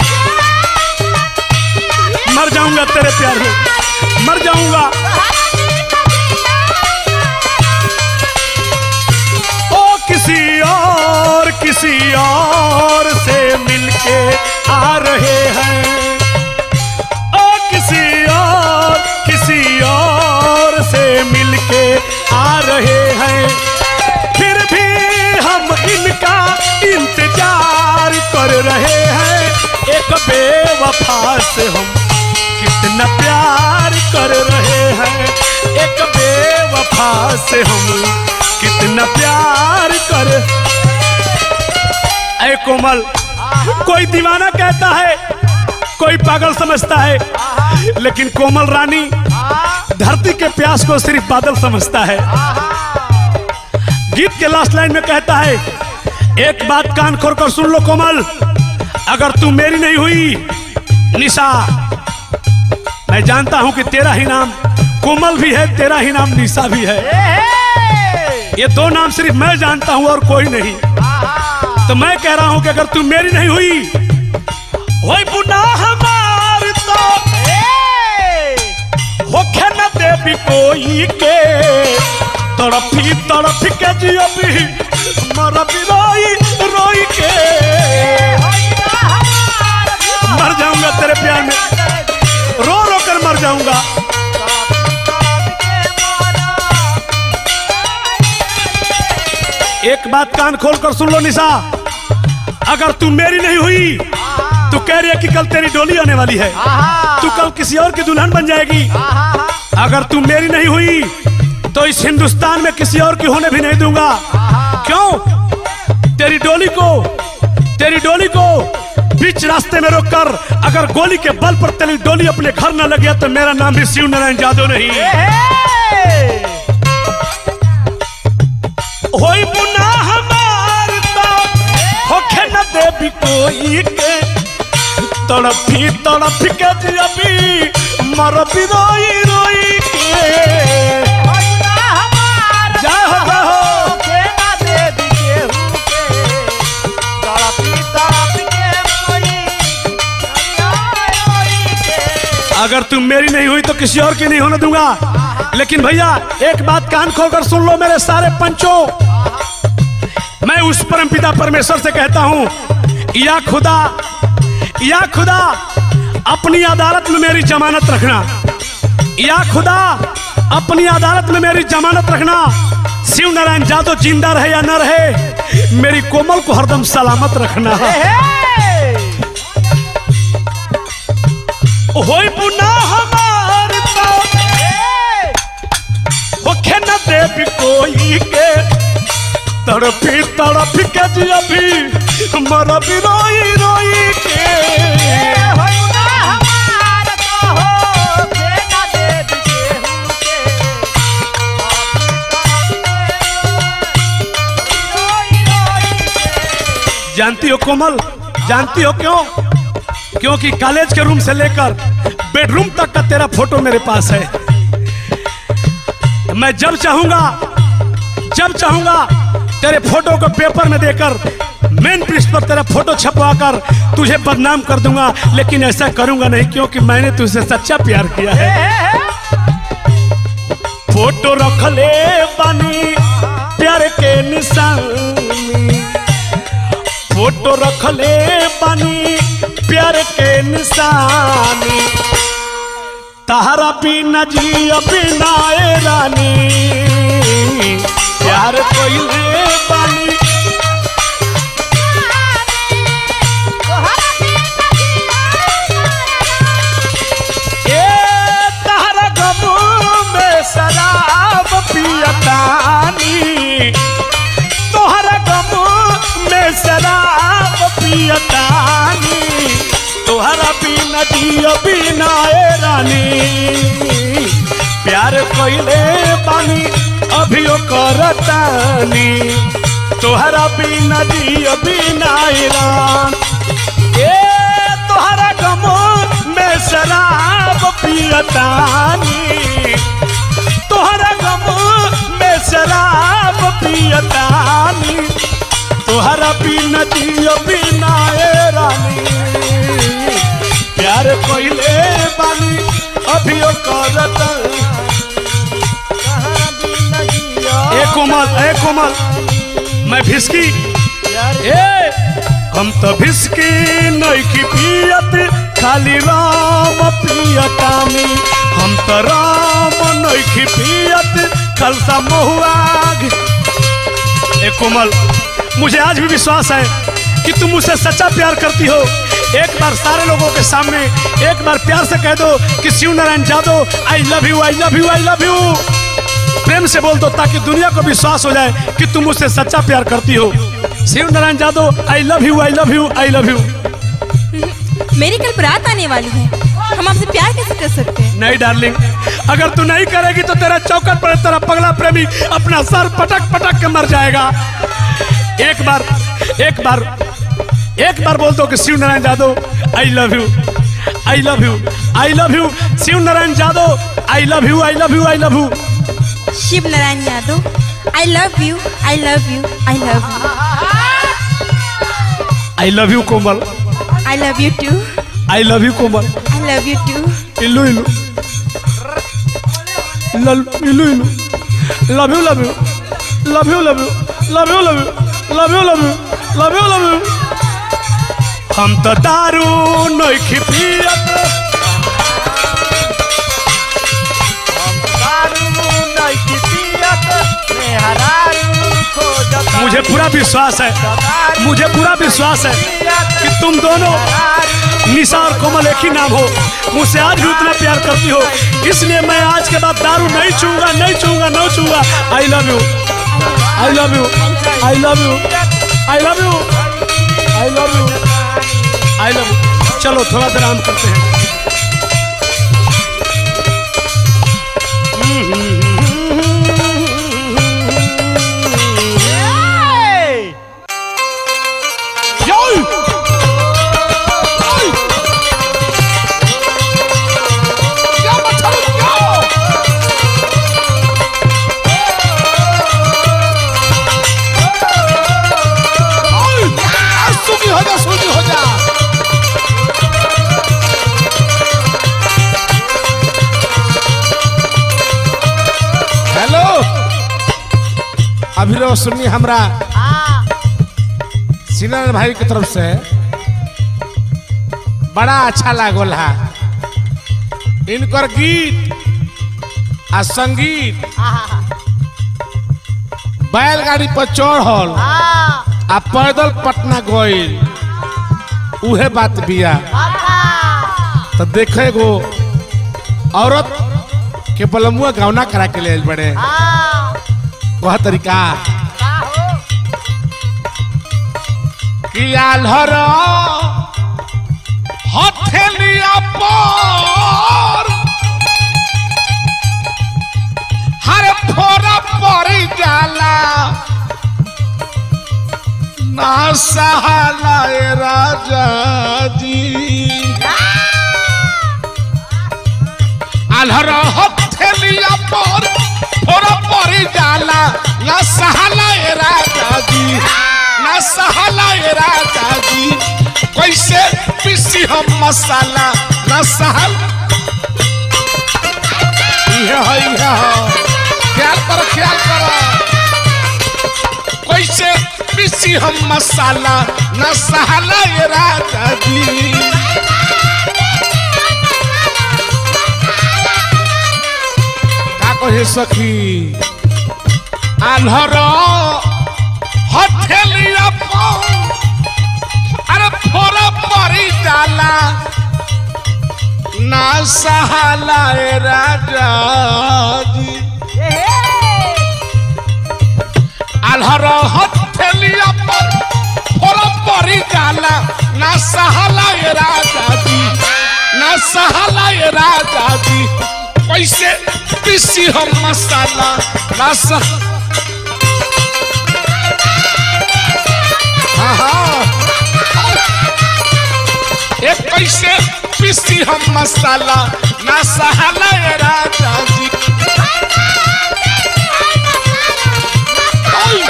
मर जाऊंगा तेरे प्यार में मर जाऊंगा ओ किसी और किसी और से मिलके आ रहे हैं ओ किसी और किसी और से मिलके आ रहे हैं फिर भी हम इनका इंतजार कर रहे हैं एक बेवफा से हम कितना प्यार कर रहे हैं एक बेवफा से हम कितना प्यार कर ऐ कोमल कोई दीवाना कहता है कोई पागल समझता है लेकिन कोमल रानी धरती के प्यास को सिर्फ बादल समझता है गीत के लास्ट लाइन में कहता है एक बात कान खोल कर सुन लो कोमल अगर तू मेरी नहीं हुई निशा मैं जानता हूं कि तेरा ही नाम कोमल भी है तेरा ही नाम निशा भी है ये दो नाम सिर्फ मैं जानता हूं और कोई नहीं तो मैं कह रहा हूं कि अगर तू मेरी नहीं हुई वही बुना हमार तो होखे न देवी कोई के तड़पी तड़प के जियो भी मर भी रोई रोई के मर जाऊंगा तेरे प्यार में रो रो कर मर जाऊंगा एक बात कान खोल कर सुन लो निशा अगर तू मेरी नहीं हुई तू कह रही है कि कल तेरी डोली आने वाली है तू कल किसी और की दुल्हन बन जाएगी अगर तू मेरी नहीं हुई तो इस हिंदुस्तान में किसी और की होने भी नहीं दूंगा क्यों तेरी डोली को तेरी डोली को बीच रास्ते में रोककर अगर गोली के बल पर तेरी डोली अपने घर न लगे तो मेरा नाम भी शिव नारायण यादव नहीं होई बुना हमार तो होखे न देवी कोई के तड़पी तड़पी के जियबी मर भी रोई रोई के जाहो जाहो अगर तुम मेरी नहीं हुई तो किसी और की नहीं होने दूंगा लेकिन भैया एक बात कान खोलकर सुन लो मेरे सारे पंचों मैं उस परमपिता परमेश्वर से कहता हूं या खुदा या खुदा अपनी अदालत में मेरी जमानत रखना या खुदा अपनी अदालत में मेरी जमानत रखना शिव नारायण जादव जिंदा रहे या न रहे मेरी कोमल को हरदम सलामत रखना होई पुना हमार तो होखे न देवी कोई के तड़पी तड़प के जी अभी मर भी रोई रोई के जानती हो कोमल जानती हो क्यों क्योंकि कॉलेज के रूम से लेकर बेडरूम तक का तेरा फोटो मेरे पास है मैं जब चाहूंगा जब चाहूंगा तेरे फोटो को पेपर में देकर मेन पृष्ठ पर तेरा फोटो छपवा कर तुझे बदनाम कर दूंगा लेकिन ऐसा करूंगा नहीं क्योंकि मैंने तुझसे सच्चा प्यार किया है फोटो रख ले बानी प्यार के निशानी फोटो रख ले बानी प्यार के निशानी तहरा बिना जी बिना ए रानी प्यार कोइले बानी ए तहरा गमू में शराब पियतानी तोहरा गमू में शराब पियतानी तोहरा बिना जियो बिना ए रानी प्यार कोइले बानी अभियो करतानी तोहरा बिना जियो बिना ए रान ए तोहरा गमो में शराब पियतानी तोहरा गमो में शराब पियतानी तोहरा बिना जियो बिना ए रानी प्यार कोइले बानी अभियो करत ए कोमल ए कोमल मैं भिस्की ए हम तो भिस्की नइखी पियत खाली राम पियतामी हम तो राम नइखी पियत खलसा महुआग ए कोमल मुझे आज भी विश्वास है कि तुम मुझसे सच्चा प्यार करती हो एक बार सारे लोगों के सामने एक बार प्यार से कह दो कि Shiv Narayan Jadav I love you I love you I love you प्रेम से बोल दो ताकि दुनिया को विश्वास हो जाए कि तुम मुझसे सच्चा प्यार करती हो Shiv Narayan Jadav I love you I love you I love you मेरी कल बारात आने वाली है हम आपसे प्यार कैसे कर सकते हैं नहीं डार्लिंग अगर तू नहीं करेगी तो तेरा चौकट पर तेरा पगला प्रेमी अपना सर पटक पटक के मर जाएगा एक बार एक बार एक बार बोल दो कि Shiv Narayan Jadav I love you I love you I love you Shiv Narayan Jadav I love you I love you I love you Shiv Narayan Yadav I love you I love you I love you I love you Komal I love you too I love you Komal I love you too इल्लू इल्लू लल- इल्लू इल्लू love you love you love you love you love you love you love you love you love you love you हम तो दारू नइखी पियत मुझे पूरा विश्वास है मुझे पूरा विश्वास है कि तुम दोनों निशा और कोमल एक ही नाम हो मुझसे आज भी उतना प्यार करती हो इसलिए मैं आज के बाद दारू नहीं छूंगा नहीं छूंगा नहीं छूंगा I love you I love you I love you I love you I love you I love you चलो थोड़ा देर आराम करते हैं Yo! सुखी हो जा सुखी हो जा हेलो अभी रो सुनिए हमरा सीनारायण भाई की तरफ से बड़ा अच्छा लागल है इनकर गीत आ संगीत बैलगाड़ी पर चढ़ल आ पैदल पटना गइल उहे बात बिया तो देखे गो औरत के बलमुआ गौना करा के ले बड़े वह तरीका कि आल्हर हथेलिया पर हर फोरा पड़ी जाला ना सहाला ए राजा जी आल्हर हथेलिया पर फोरा पड़ी जाला ना सहाला ए राजा जी ना सहाला ए राजा जी कैसे पीसी हम मसाला ना सहल इहे है इहे है ख्याल करो ख्याल करो कैसे पीसी हम मसाला ना सहला ये राजा जी का कहे सखी आल्हर हथेलिया पर अरे फोरा परी डाला ना सहाला ए राजा जी आल्हर हथेलिया पर फोरा परी डाला ना सहाला ए राजा जी ना सहाला ए राजा जी कैसे पीसी हम मसाला ना सह हाँ हाँ एक कैसे पीसी हम मसाला ना सहाला ए राजा जी ओय!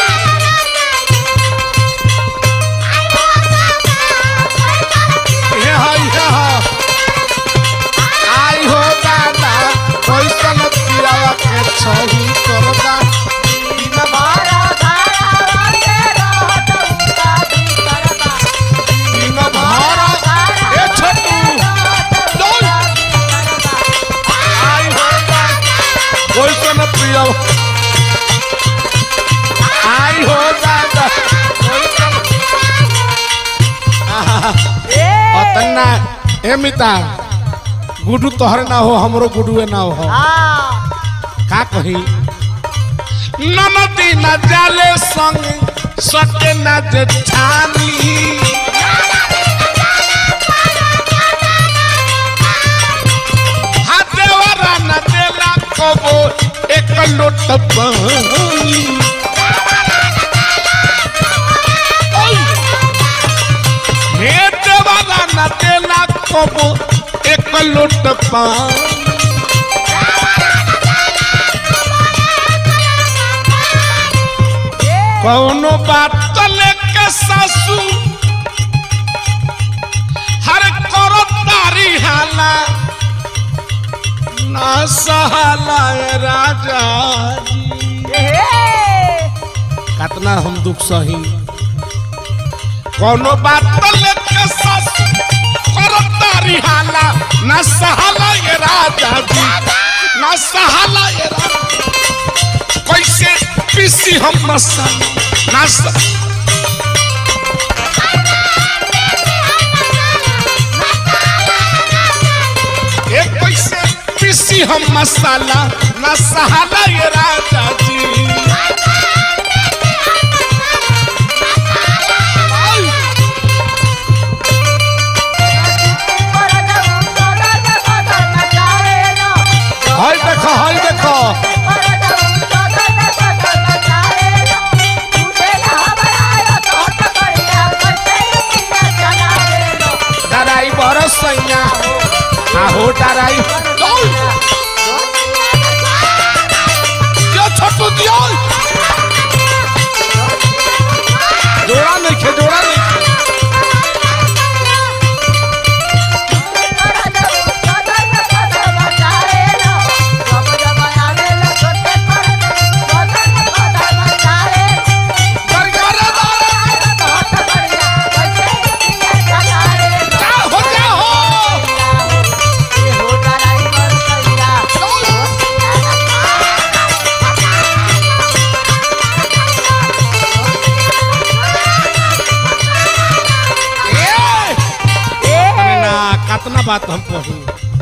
हे हाय हे हा। आई हो दादा कैसन पियावा के छही करदा दिन भर ए छोटू दोल आई हो दादा कैसन पियावा आई हो दादा कैसन आहा अतना ए मिता गुडू तोहर ना हो हमरो गुडुए ना हो का कही नमती न जाले संग सटे न जेठानी हाथेवारा न देला कबो एक लोट पानी ओय! हे देवारा न देला कबो एक लोट पानी कौनो बात लेके सासू हर करो तारी हाला ना सहाला ए राजा जी कतना हम दुख सही कौनो बात लेके सासू करो तारी हाला ना सहाला ए राजा जी ना सहाला ए राजा कैसे पीसी हम मसाला ना स- एक पैसे पीसी हम मसाला ना सहाला ये राजा जी आई! हाय देखो हाय देखो डराई बरस सैया आहो डराई दौड़ जो छोटू दियो जोड़ा नहीं खे जोड़ा नहीं खे गरगरा दारा, जा हो जा हो कतना बात हम कहूँ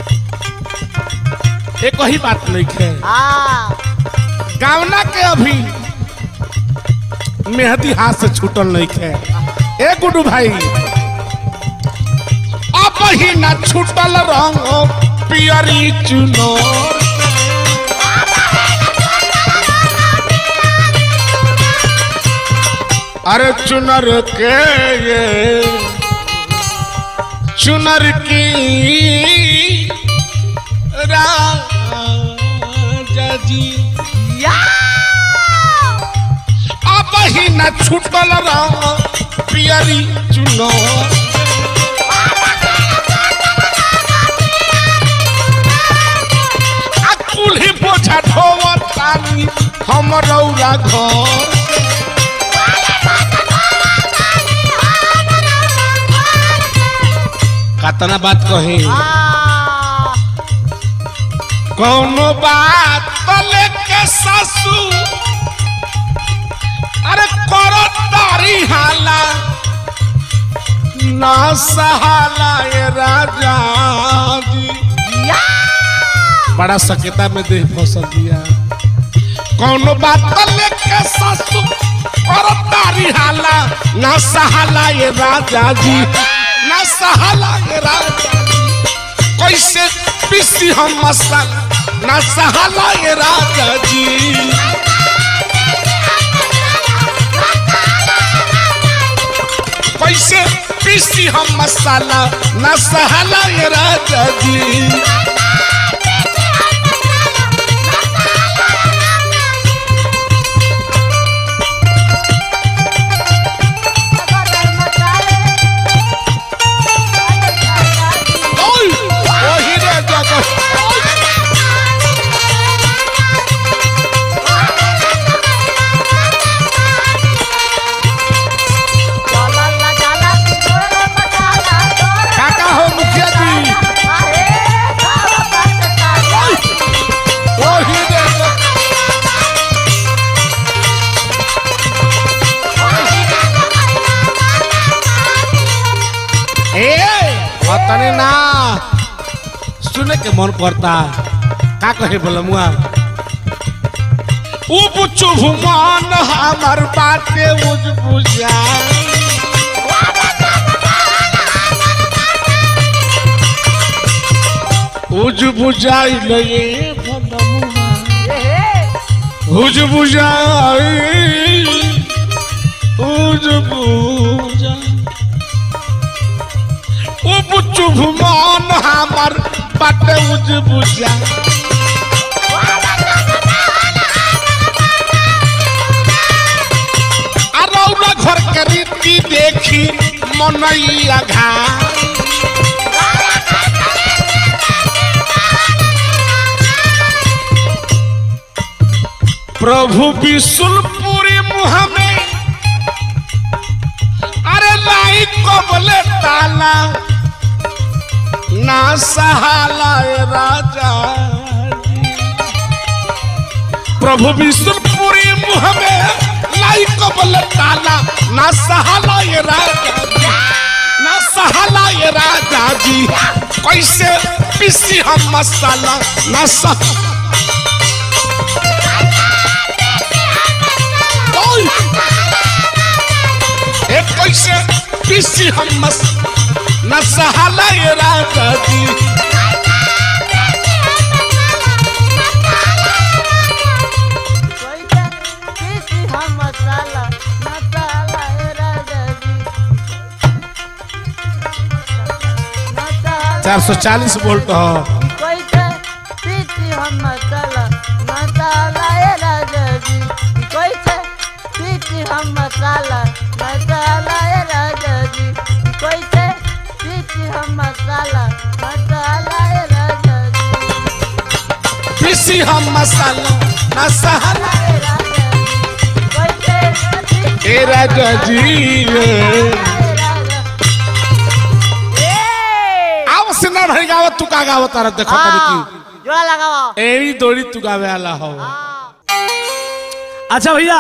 एक ही बात नहीं है हाँ गावना के अभी मेहदी हाथ से छूटल नहीं है ए गुडू भाई अब ही ना छूटल रंग पियरी चुनो अरे चुनर के ये चुनर की राजा जी अब ही न छूटल रंग पियरी चुनो आ कुल्ही बोझा ढोवत तानी हम रौरा घर कतना बात कही हाँ कौनो बात तो लेके सासू अरे करो तारी हाला ना सहाला ये राजा जी बड़ा सकेता में देह फसल दिया कौनो बात तो लेके सासू करो तारी हाला ना सहाला ये राजा जी ना सहाला ये राजा जी कैसे पीसी हम मसाला ना सहाला ये राजा जी कैसे पीसी हम मसाला ना सहाला ये राजा जी ओय ओही रे जगह काका हो मुखिया जी ओही रे जगह ए अतने ना सुने के मन करता का कहे बोलमुआ उब चुभ मन हमर बाटे उज बुझा उज बुझाई लगे उज बुझाई उज बुझा उब चुभ मन हमर बाटे उज बुझा अरौरा घर के रीति देखी मनैया घा प्रभु विशुलपुरी मुँह में अरे लाई कबले ताला ना सहाला ए राजा जी। प्रभु विशुलपुरी मुँह में लाई कबले ताला ना सहाला ये राजा जी। ना सहाला ये राजा जी कैसे पीसी हम मसाला ना सह ओय! ए कैसे पीसी हम मस न सहाला ये राजा जी मसाला मसाला ए राजा जी मसाला चार सौ चालीस वोल्ट हो कैसे पीती हम मसाला मसाला ए राजा जी कैसे पीती हम मसाला मसाला ए राजा जी कैसे पीती हम मसाला मसाला ए राजा जी पीसी हम मसाला न सहाला ए राजा जी कैसे पीती ए राजा जी ए राजा ए आओ सिन्हा भाई गावत तू का गावत तारा देखो तरी हाँ, जोड़ा लगाओ की एड़ी दोड़ी तू गावे आला हो अच्छा भैया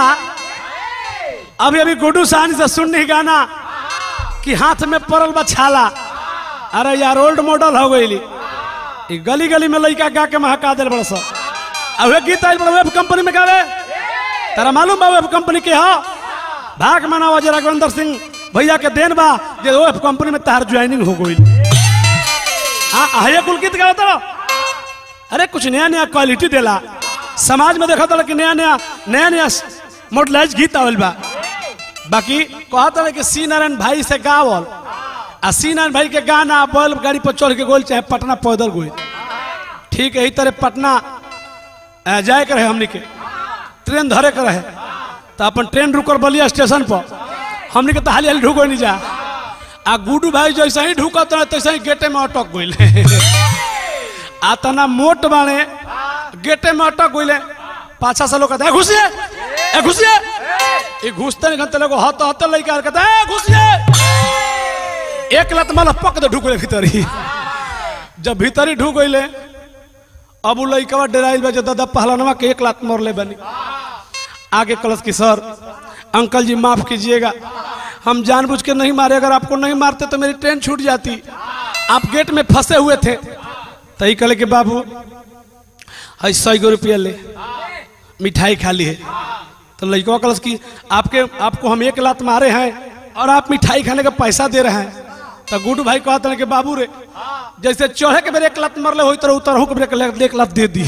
अभी अभी गुड्डू साहनी से सुन नहीं गाना कि हाथ में पड़ल बा छाला अरे यार ओल्ड मॉडल हो गई ई गली गली में लड़का गा के महका दिल बड़ा सा अब वे गीत आइल बड़ा वेब कंपनी में गावे तेरा मालूम बा वेब कंपनी के हा भाग मनावा जे राघवेंद्र सिंह भैया के देन बा जे वेब कंपनी में तार ज्वाइनिंग हो गई हाँ आये कुल गीत गाओ तो अरे कुछ नया नया क्वालिटी देला समाज में देखा था कि नया नया नया नया मॉडलाइज गीत आवल बा बाकी कहता कि सी नारायण भाई से गावल आ सी नारायण भाई के गाना बैल गाड़ी पर चढ़ के गोल चाहे पटना पैदल गोल ठीक है ई तरह पटना अ, जाए के रहे हमनी के ट्रेन धरे के रहे तो अपन ट्रेन रुकल बलिया स्टेशन पर हमनी के तो हाली हाली ढुको नहीं जा आ गुडू भाई जैसे ही ढुकत रहे तैसे ही गेटे में अटक गइले आ तना मोट बाने गेटे में अटक गइले पाछा से लोग कहते "ए, घुसिए ए घुसिए ये घुसते नहीं घंटे लोग हत हत लइका कहते "ए, घुसिए एक लत माला पक दे ढुक गइले भीतरी जब भीतरी ढुक गइले अब उ लइकवा डराइल बा जे दादा पहलनवा के एक लात मारले बनी आगे कलश की सर अंकल जी माफ कीजिएगा हम जानबूझ के नहीं मारे अगर आपको नहीं मारते तो मेरी ट्रेन छूट जाती आप गेट में फंसे हुए थे तही कहले कि बाबू है सौ गो रुपया ले मिठाई खा ली है तो लड़का कलश की आपके आपको हम एक लात मारे हैं और आप मिठाई खाने का पैसा दे रहे हैं तो गुडू भाई कहते हैं कि बाबू रे जैसे चढ़े के मेरे एक लात मरले हो तरह उतरहू के मेरे एक लात दे दी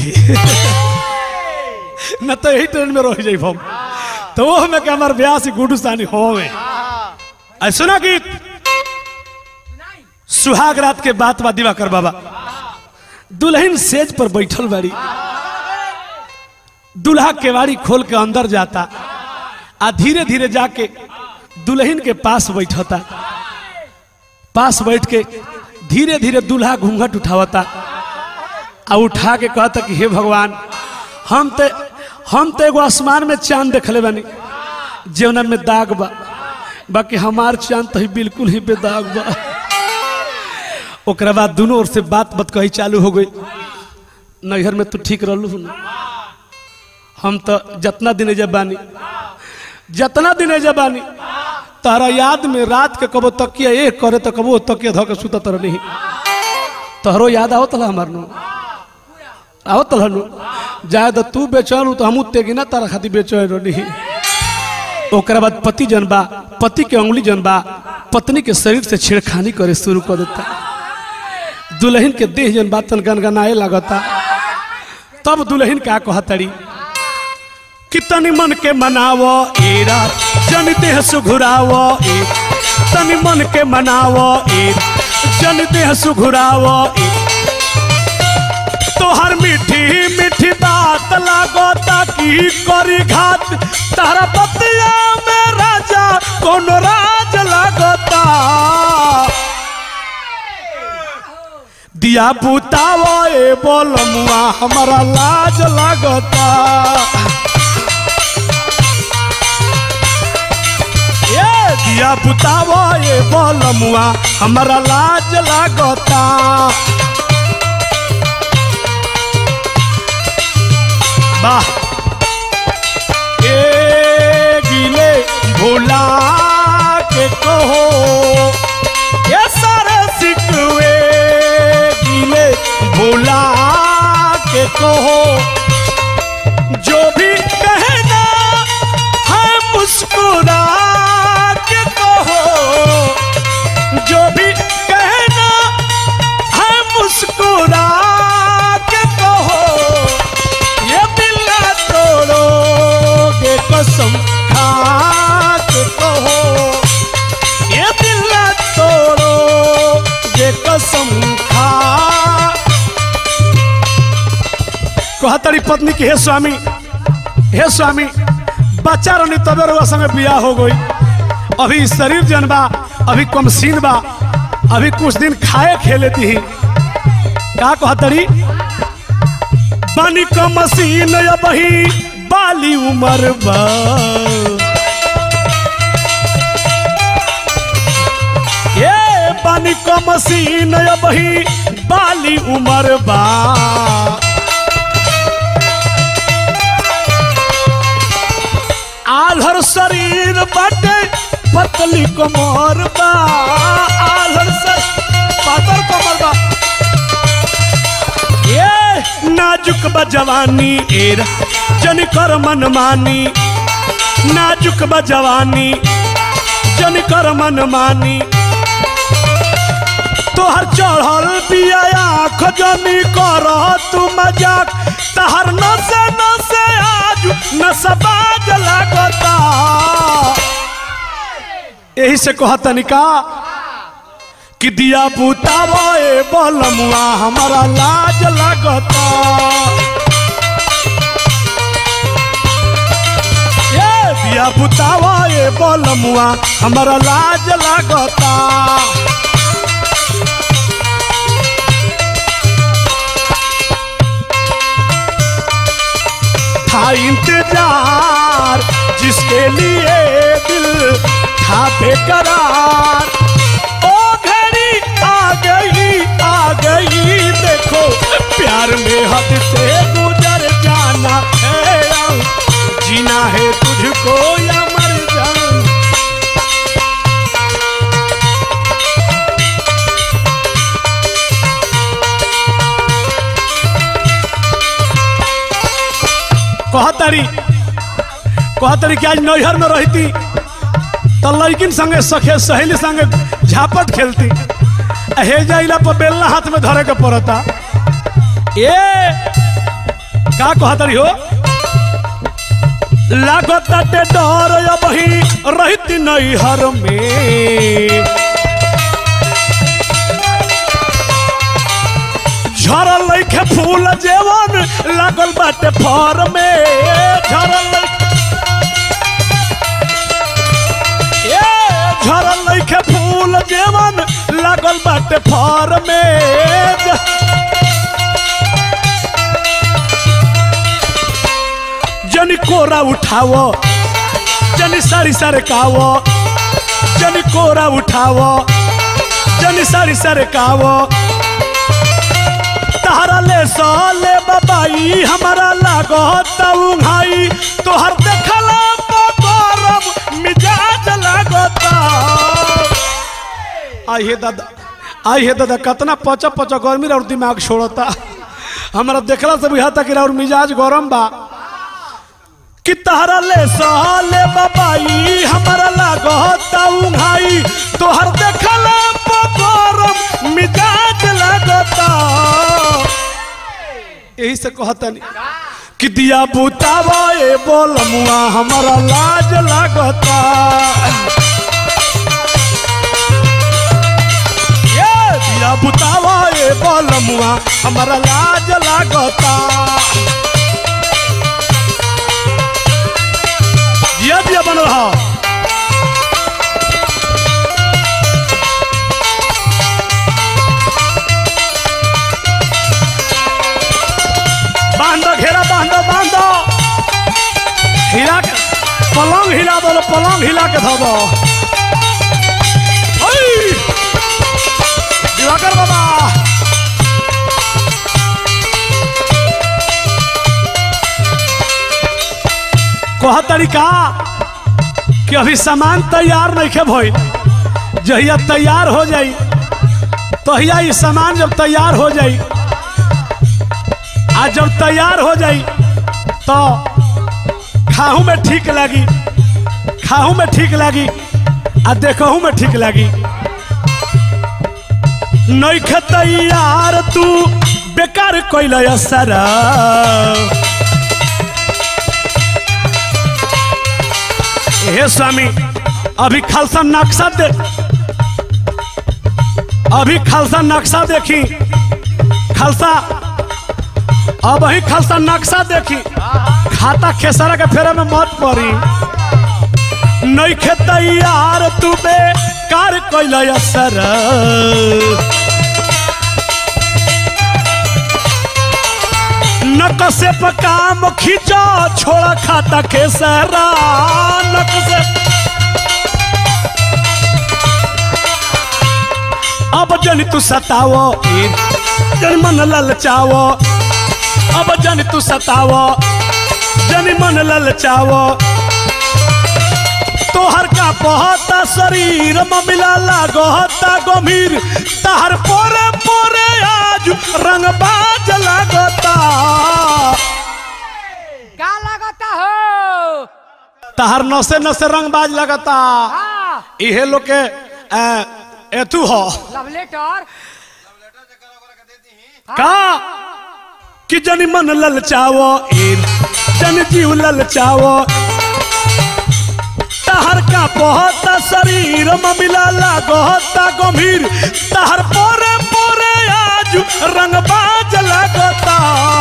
न तो यही ट्रेन में रह जाइब हम तो वो हमें कि हमारे ब्याह से गुडू सानी होवे ऐ सुना गीत सुहाग रात के बात बा दिवाकर बाबा दुल्हन सेज पर बैठल बाड़ी दूल्हा केवाड़ी खोल के अंदर जाता आ धीरे धीरे जाके दुल्हन के पास बैठता पास बैठ के धीरे धीरे दूल्हा घूंघट उठावता आ उठा के कहता कि हे भगवान हम ते हम तो एगो आसमान में चांद देखले बानी जेवना में दाग बा बाकी हमार चांद तो ही बिल्कुल ही बेदाग बा ओकरा बाद दोनों ओर से बात बात कही चालू हो गई नैहर में तू ठीक रहलू ना हम तो जितना दिन जब बानी जितना दिन जब बानी तारा याद में रात के कबो तकिया एक करे तो कबो तकिया धो के सुता तर नहीं तोहरो याद आओ तला हमार नु आओ तला नु जाए तो तू बेचैन तो हम तेगी ना तारा खातिर बेचैन नहीं ओकरा बाद पति जनबा पति के उंगली जनबा पत्नी के शरीर से छेड़खानी करे शुरू कर देता दुल्हन के देह जन बात गनगनाए लगता तब दुल्हन का कहतड़ी कितनी मन के मनावो ए रात जन देह सुघुरावो ए तनी मन के मनावो ए जन देह सुघुरावो ए तोहर मीठी मीठी बात लागो ताकि करी घात तारा पतिया में राजा कौन राज लागता दिया बुतावो ए बोलमुआ हमारा लाज लागता ए दिया बुतावो ए बोलमुआ हमारा लाज लागता वाह ए गिले भोला के कहो ये सारे सिकवे गिले भोला के कहो जो भी कहना है मुस्कुरा के कहो जो भी कहना है मुस्कुरा के कहो ये दिल ना तोड़ोगे कसम खा के कहो ये दिल ना तोड़ोगे कसम खा कहतरी पत्नी की हे स्वामी हे स्वामी बच्चा रनी तबे रुआ संगे बियाह हो गई अभी शरीर जन बा अभी कमसीन बा अभी कुछ दिन खाए खेले दी का कहतरी बानी का मशीन बही बाली उमर बा ये बानी का मशीन बही बाली उमर बा आलहर शरीर बटे पतली कमर बा आलहर शरीर पातर कमर बा ये नाजुक बा जवानी एरा जन कर मन मानी नाजुक बा जवानी जन कर मन मानी तोहर चढ़ल पिया आँख जनी कर तू मजाक तहर नसे नसे आज नसबाज लागता यही से कहा तनिका कि दिया बुतावा ए बलमुआ हमारा लाज लगता ये दिया बुतावा ए बलमुआ हमारा लाज लगता था इंतजार जिसके लिए दिल था बेकरार ओ घड़ी आ गई आ गई देखो प्यार में हद से गुजर जाना है अब जीना है तुझको या मर जाना कहतरी कहतरी कि आज नैहर में रहती तो लड़किन संगे सखे सहेली संगे झापट खेलती आ हे जाइला पर बेलना हाथ में धरे के पड़ता ए का कहतरी हो लागत ते डर अब ही रहती नैहर में झरल लइखे फूल जेवन लागल बाटे फर में झरल लइखे- ए झरल लइखे फूल जेवन लागल बाटे फर में जनी कोरा उठावो जनी सारी सारे कावो जनी कोरा उठावो जनी सारी सारे कावो तहरा ले साले बाबाई हमारा लागो भाई तोहर देखला गौरव मिजाज लागता आई हे दादा आई हे दादा कितना पचा पचा गर्मी और दिमाग छोड़ता हमारा देखला से बुझाता कि और मिजाज गरम बा कि तहरा ले साले बाबाई हमारा लागता भाई तोहर देखला गरम मिजाज लागता यही से कहता नहीं कि दिया बुतावा ए बोलमुआ हमारा लाज लागता ये दिया बुतावा ए बोलमुआ हमारा लाज लागता दिया दिया बन रहा बांधो घेरा बांधो बांधो हिला के पलंग हिला दो पलंग हिला के धो दो ओई! दिवाकर बाबा कह तरीका कि अभी सामान तैयार नहीं खे भइल जहिया तैयार हो जाई तहिया ये सामान जब तैयार हो जाई आज जब तैयार हो जाई तो खाहू में ठीक लगी खाहू में ठीक लगी आ देखहू में ठीक लगी नैखे तैयार तू बेकार कैल असर हे स्वामी अभी खालसा नक्शा दे अभी खालसा नक्शा देखी खालसा अब ही खालसा नक्शा देखी खाता खेसरा के फेरा में मत पड़ी नैखे तैयार तू बे कार कैल असर नक से काम खींचा छोड़ा खाता खेसरा नक से अब जन तू सतावो जन मन ललचावो अब जन तू सतावो जन मन ललचावो तोहर का बहता शरीर ममिला लागता गंभीर तहर पोरे पोरे आज रंगबाज लागता का लगता हो तहर नसे नसे रंगबाज लगता हाँ इहे लोग के अ, एथू हो लव लेटर का कि जनी मन ललचावो इन जन जीव ललचावो तहर का बहुत शरीर ममिला लागता गंभीर तहर पोरे पोरे आज रंगबाज लगता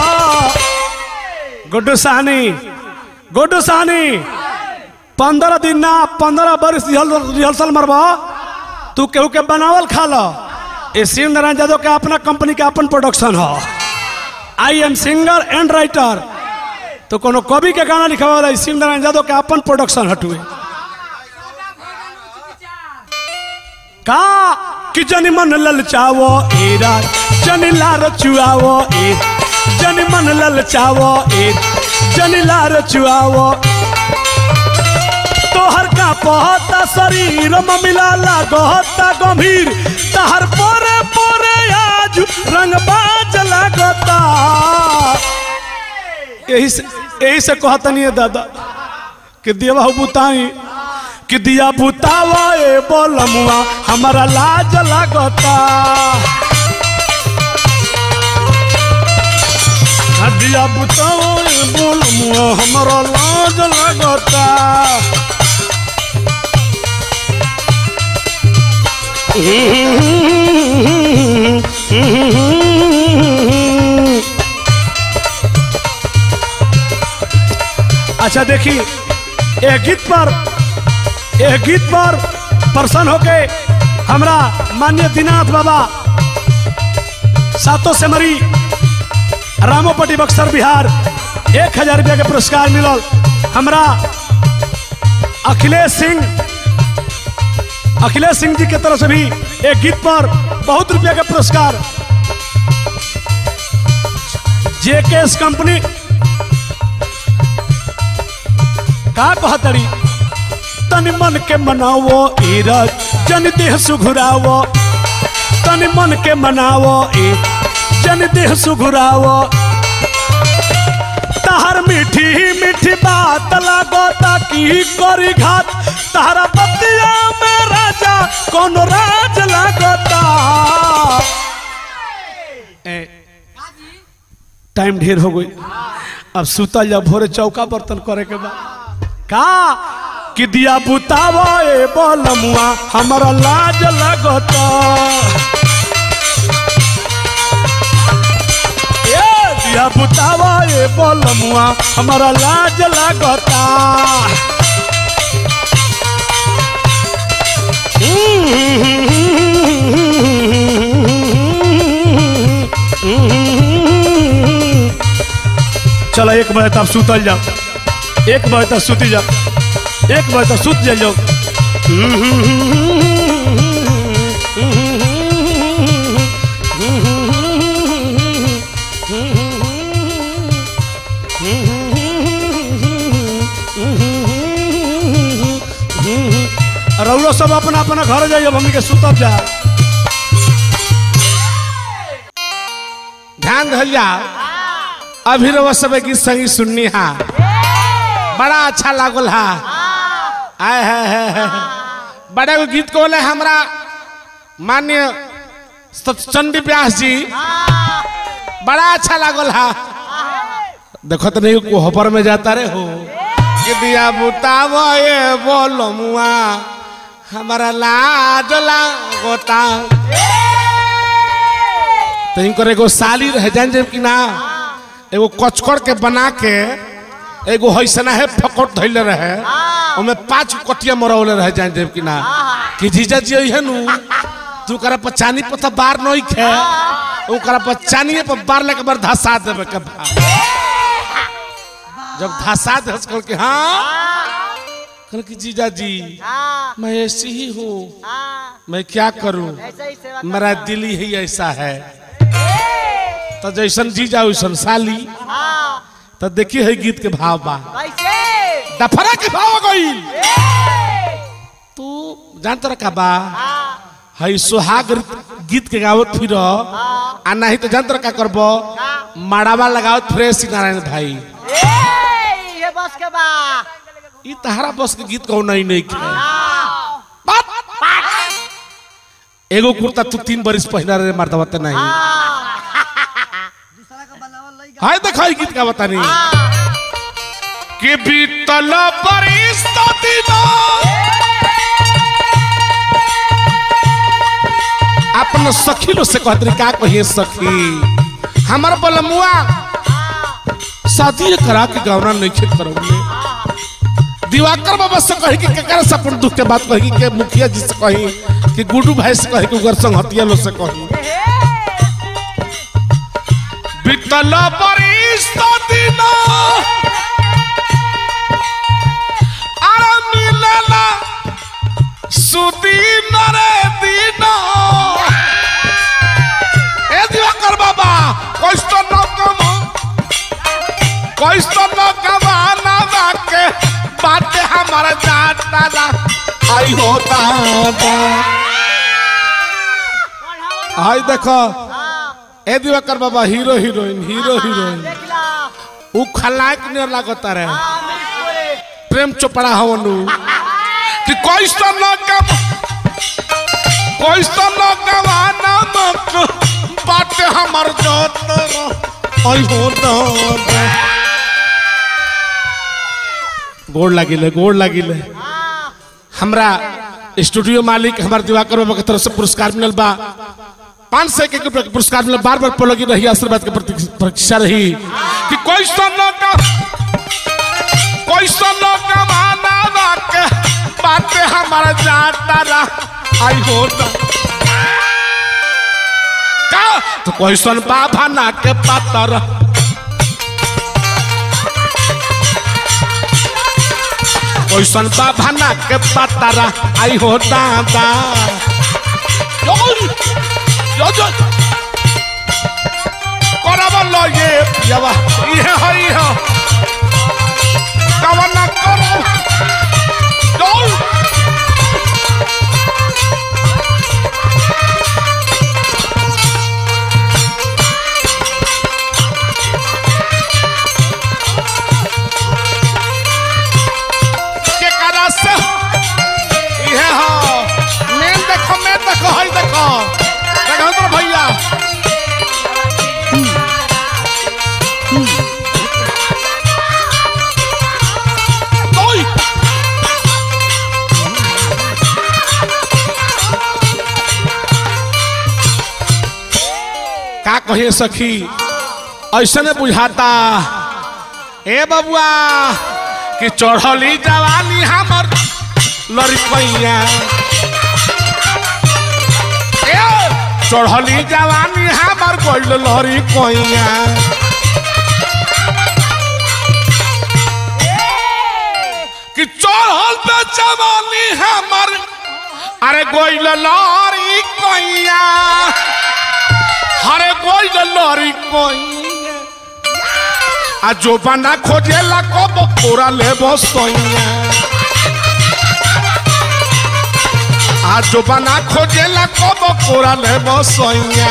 गुड्डू साहनी गुड्डू साहनी पंद्रह दिन ना पंद्रह बरिस रिहर्सल मरबा तू केहू के बनावल खा लो ये शिव नारायण यादव के अपना कंपनी के अपन प्रोडक्शन हो I am singer and writer तो कोनो कवि के गाना लिखा वाला शिव नारायण यादव के अपन प्रोडक्शन हटुए का कि जनी मन ललचावो ए राज जनी लार चुआवो ए जनी मन ललचावो ए जनी लार चुआवो तोहर का पहता शरीर ममिला लागता गंभीर तहर पोरे पोरे आज रंगबाज लागता यही से यही से कहतनी है दादा कि देवा बुताई कि दिया बुतावा ए बोलमुआ हमारा लाज लागता आ दिया बुतावा ए बोलमुआ हमारा लाज लागता अच्छा देखी एक गीत पर एक गीत पर प्रसन्न होके हमरा मान्य दीनाथ बाबा सातों से मरी रामोपट्टी बक्सर बिहार एक हजार रुपया के पुरस्कार मिलल हमरा अखिलेश सिंह अखिलेश सिंह जी के तरफ से भी एक गीत पर बहुत रुपया का पुरस्कार जेकेएस कंपनी का कहतरी तनि मन के मनावो ईरज जन देह सुघुरावो तनि मन के मनावो ए जन देह सुघुरावो तहर मीठी मीठी बात लागो ताकि करी घात तहरा बतिया में राजा कौन राज लागता ए, टाइम ढेर हो गई अब सुतल जा भोरे चौका बर्तन करे के बाद का कि दिया बुतावा ए बोलमुआ हमारा लाज लगता ए दिया बुतावा ए बोलमुआ हमारा लाज लगता चलो एक बजे तब सुतल जाओ एक बजे तक सुती जाओ एक बजे तक सुत जाओ रउलो सब अपना अपना घर जाइए हमनी के सुतब जा ध्यान धरिया अभी रवा सब गीत संगीत सुननी हा बड़ा अच्छा लागल हा आय है, है, है। बड़ा एगो गीत को बोले हमरा मान्य चंडी व्यास जी बड़ा अच्छा लागल हा देखो तो नहीं कोहबर में जाता रे हो कि दिया बुताव ये बोलो मुआ हमारा लाज लागोता तो इनकर एगो साली रह जान जब कि ना एगो कचकड़ के बना के एगो हैसना है फकट धैले रहे ओमे पांच कटिया मरौले रह जान जब कि ना कि जीजा जी है नु तू करा पर चानी पर तो बार नहीं खे ओकरा पर चानिए पर बार लेके बार धसा देवे के बा जब धसा दे कल के हाँ कल की जीजा जी हाँ मैं ऐसी ही हूँ हाँ मैं क्या करूं ऐसा ही सेवा मेरा दिल ही ऐसा है तो जैसन जीजा वैसन साली हाँ तो देखिए है गीत के भाव बा कैसे डफरा के भाव गई ए! तू जानत रहा का बा हई सुहाग गीत के गावत फिर आ नहीं तो जानत रहा का करबो माड़ावा लगावत फिरे श्री नारायण भाई ए ये बस के बा ई तहरा बस के गीत कहो नहीं नहीं के बात एगो कुर्ता तू तीन बरिस पहना रे मर्दवा ते नहीं हाय देखो ई गीत का बतानी कि बीतल बरिस तो दिना अपन सखी लो से कहत रही का कहिए सखी हमार बलमुआ शादी करा के गौना नहीं खेत करौले दिवाकर बाबा से कही कि केकरा से अपन दुख के बात कही के मुखिया जी से कही कि गुड्डू भाई से कही कि उगर संगतिया लो से कही बीतल बरिस तो दिना अरे मिलला सुदीन रे दीना ए दिवाकर बाबा कष्ट न कमा कष्ट न कमाना बाके बाटे हमारा जाता ला आई हो दादा आई देखो ए दिवाकर बाबा हीरो हीरोइन हीरो हीरोइन देखला उ खलाक ने लागता रहे आ मिसपुरी प्रेम चोपड़ा हवनु कि कष्ट न कम कष्ट न कमाना मक बाटे हमर जोत आई हो दादा गोड़ लागिले गोड़ लागिले हमरा स्टूडियो मालिक हमार दिवाकर बाबा के तरफ से पुरस्कार मिलल बा पाँच सौ के रुपया के पुरस्कार मिलल बार बार पलगी रही आशीर्वाद के प्रति- प्रतीक्षा रही कि कोई न का कोई न कमाना बाके बाटे हमारा जाता रा आई हो ना का तो कोई सन बाबा ना के पातर कोई सन बाबा ना के पातरा आई हो दादा यो यो यो कराबो लो ये पियावा ये हो ये हो कवना करो यो के करा से ये हो मैं देखो मैं देखो हई देखो देखो तो भैया ओय का कहे सखी ऐसे ने बुझाता ए बबुआ कि चढ़ली जवानी हमर लड़कैया ए चढ़ली जवानी हमर गोल लड़कैया कि चढ़ल पे जवानी हमर अरे गोल लड़कैया हरे गोल लड़कैया आ जो बना खोजेला कब पूरा ले बसैया आ जो बना खोजेला कब पूरा ले बसैया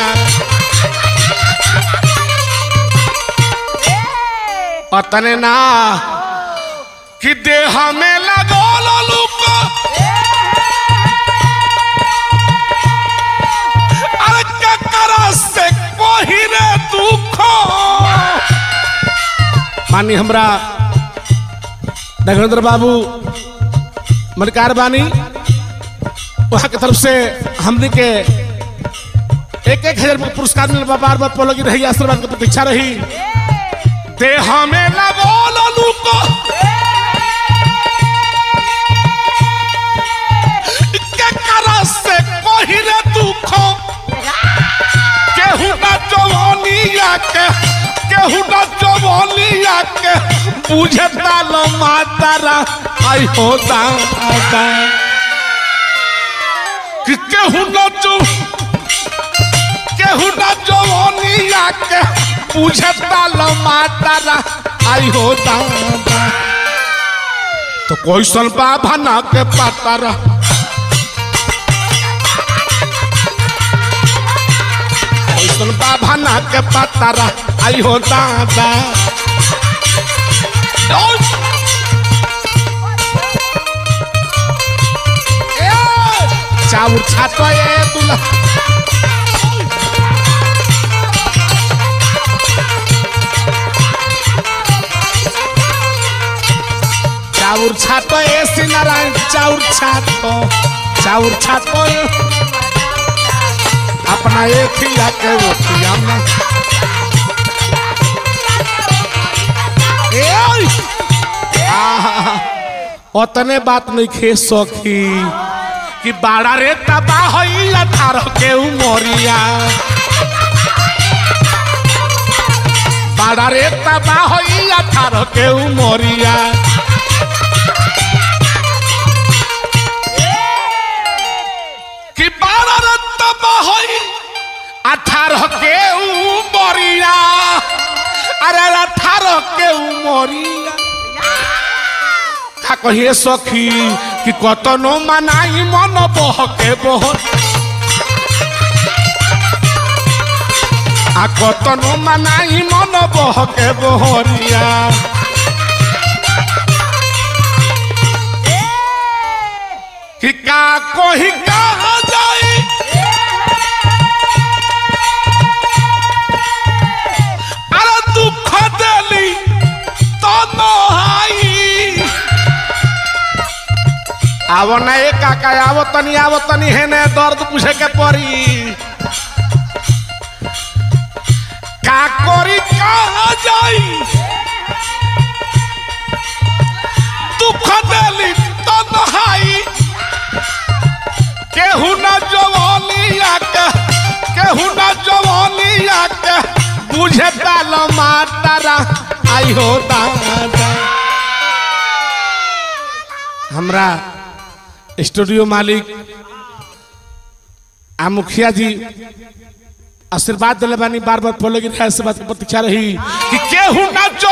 अतने ना कि देह में लगल लुक अरे ककरा से कोही रे दुख मानी हमरा नगेंद्र बाबू मलकार बानी वहाँ के तरफ से हमने के एक एक हजार रुपये पुरस्कार मिल बार बार पोलोगी रही आशीर्वाद की प्रतीक्षा रही देह में लगो लुको के करा से कोही रे दुख केहू ना जवानिया के केहू ना जवानिया के बुझे ताल मातारा आई हो दादा कि केहू ना जो केहू ना जवानिया के बुझे ताल मातारा आई हो दादा तो कोई सन बाबा ना के पातारा कैसन बाबा ना के पतारा आई हो दादा ओय! ए, चाउर छातो ए तुला चाउर छातो ए सिनारायण चाउर छातो चाउर छातो ए अपना एक ही आके वो में ए ओय! आहा, ओतने बात नहीं खे सखी कि बाड़ा रे तबा होई अठारह के उमरिया बाड़ा रे तबा होई अठारह के उमरिया कि बाड़ा रे तबा होई अठारह के उमरिया अरे अठारह के उमरिया का कहिए सखी कि कतनो मनाई मन बहके बहुत आ कतनो मनाई मन बहके बहरिया कि का कोही का जाई अरे दुख देली तो नहाई आवो ना ए काका आवो तनी आवो तनी है ने दर्द पूछे के पड़ी का करी कहा जाई दुख देली तो नहाई केहू ना जवानिया के केहू ना जवानिया के बुझे डाल मातारा आई हो दादा हमरा स्टूडियो मालिक आ मुखिया जी आशीर्वाद दिले बानी बार बार बोले की से बात की प्रतीक्षा रही कि केहू ना जो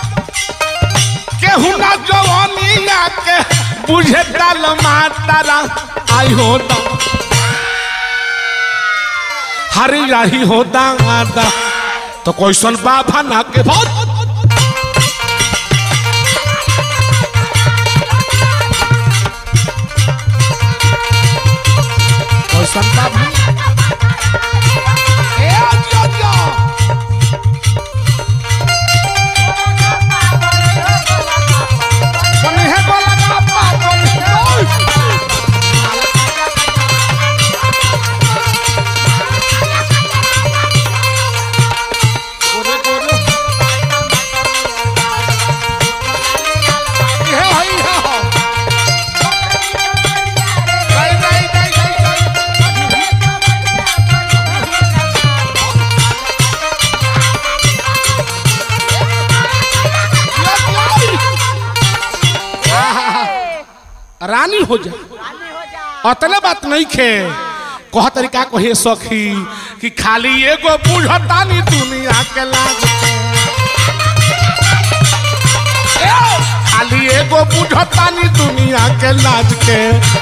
केहू ना जवानिया के बुझे डाल मातारा आई हो दा हरी राही हो दादा तो कैसन बाबा ना के बहुत कैसन बाबा ए जो जो बने है बोला का पापा ओय गोरे गोरे ये हई है हो गई गई गई गई गई रानी हो जा अतले बात नहीं खे कह तरीका कहे सखी कि खाली एगो बुझतानी दुनिया के लाग ए, खाली एगो बुझतानी दुनिया के लाज के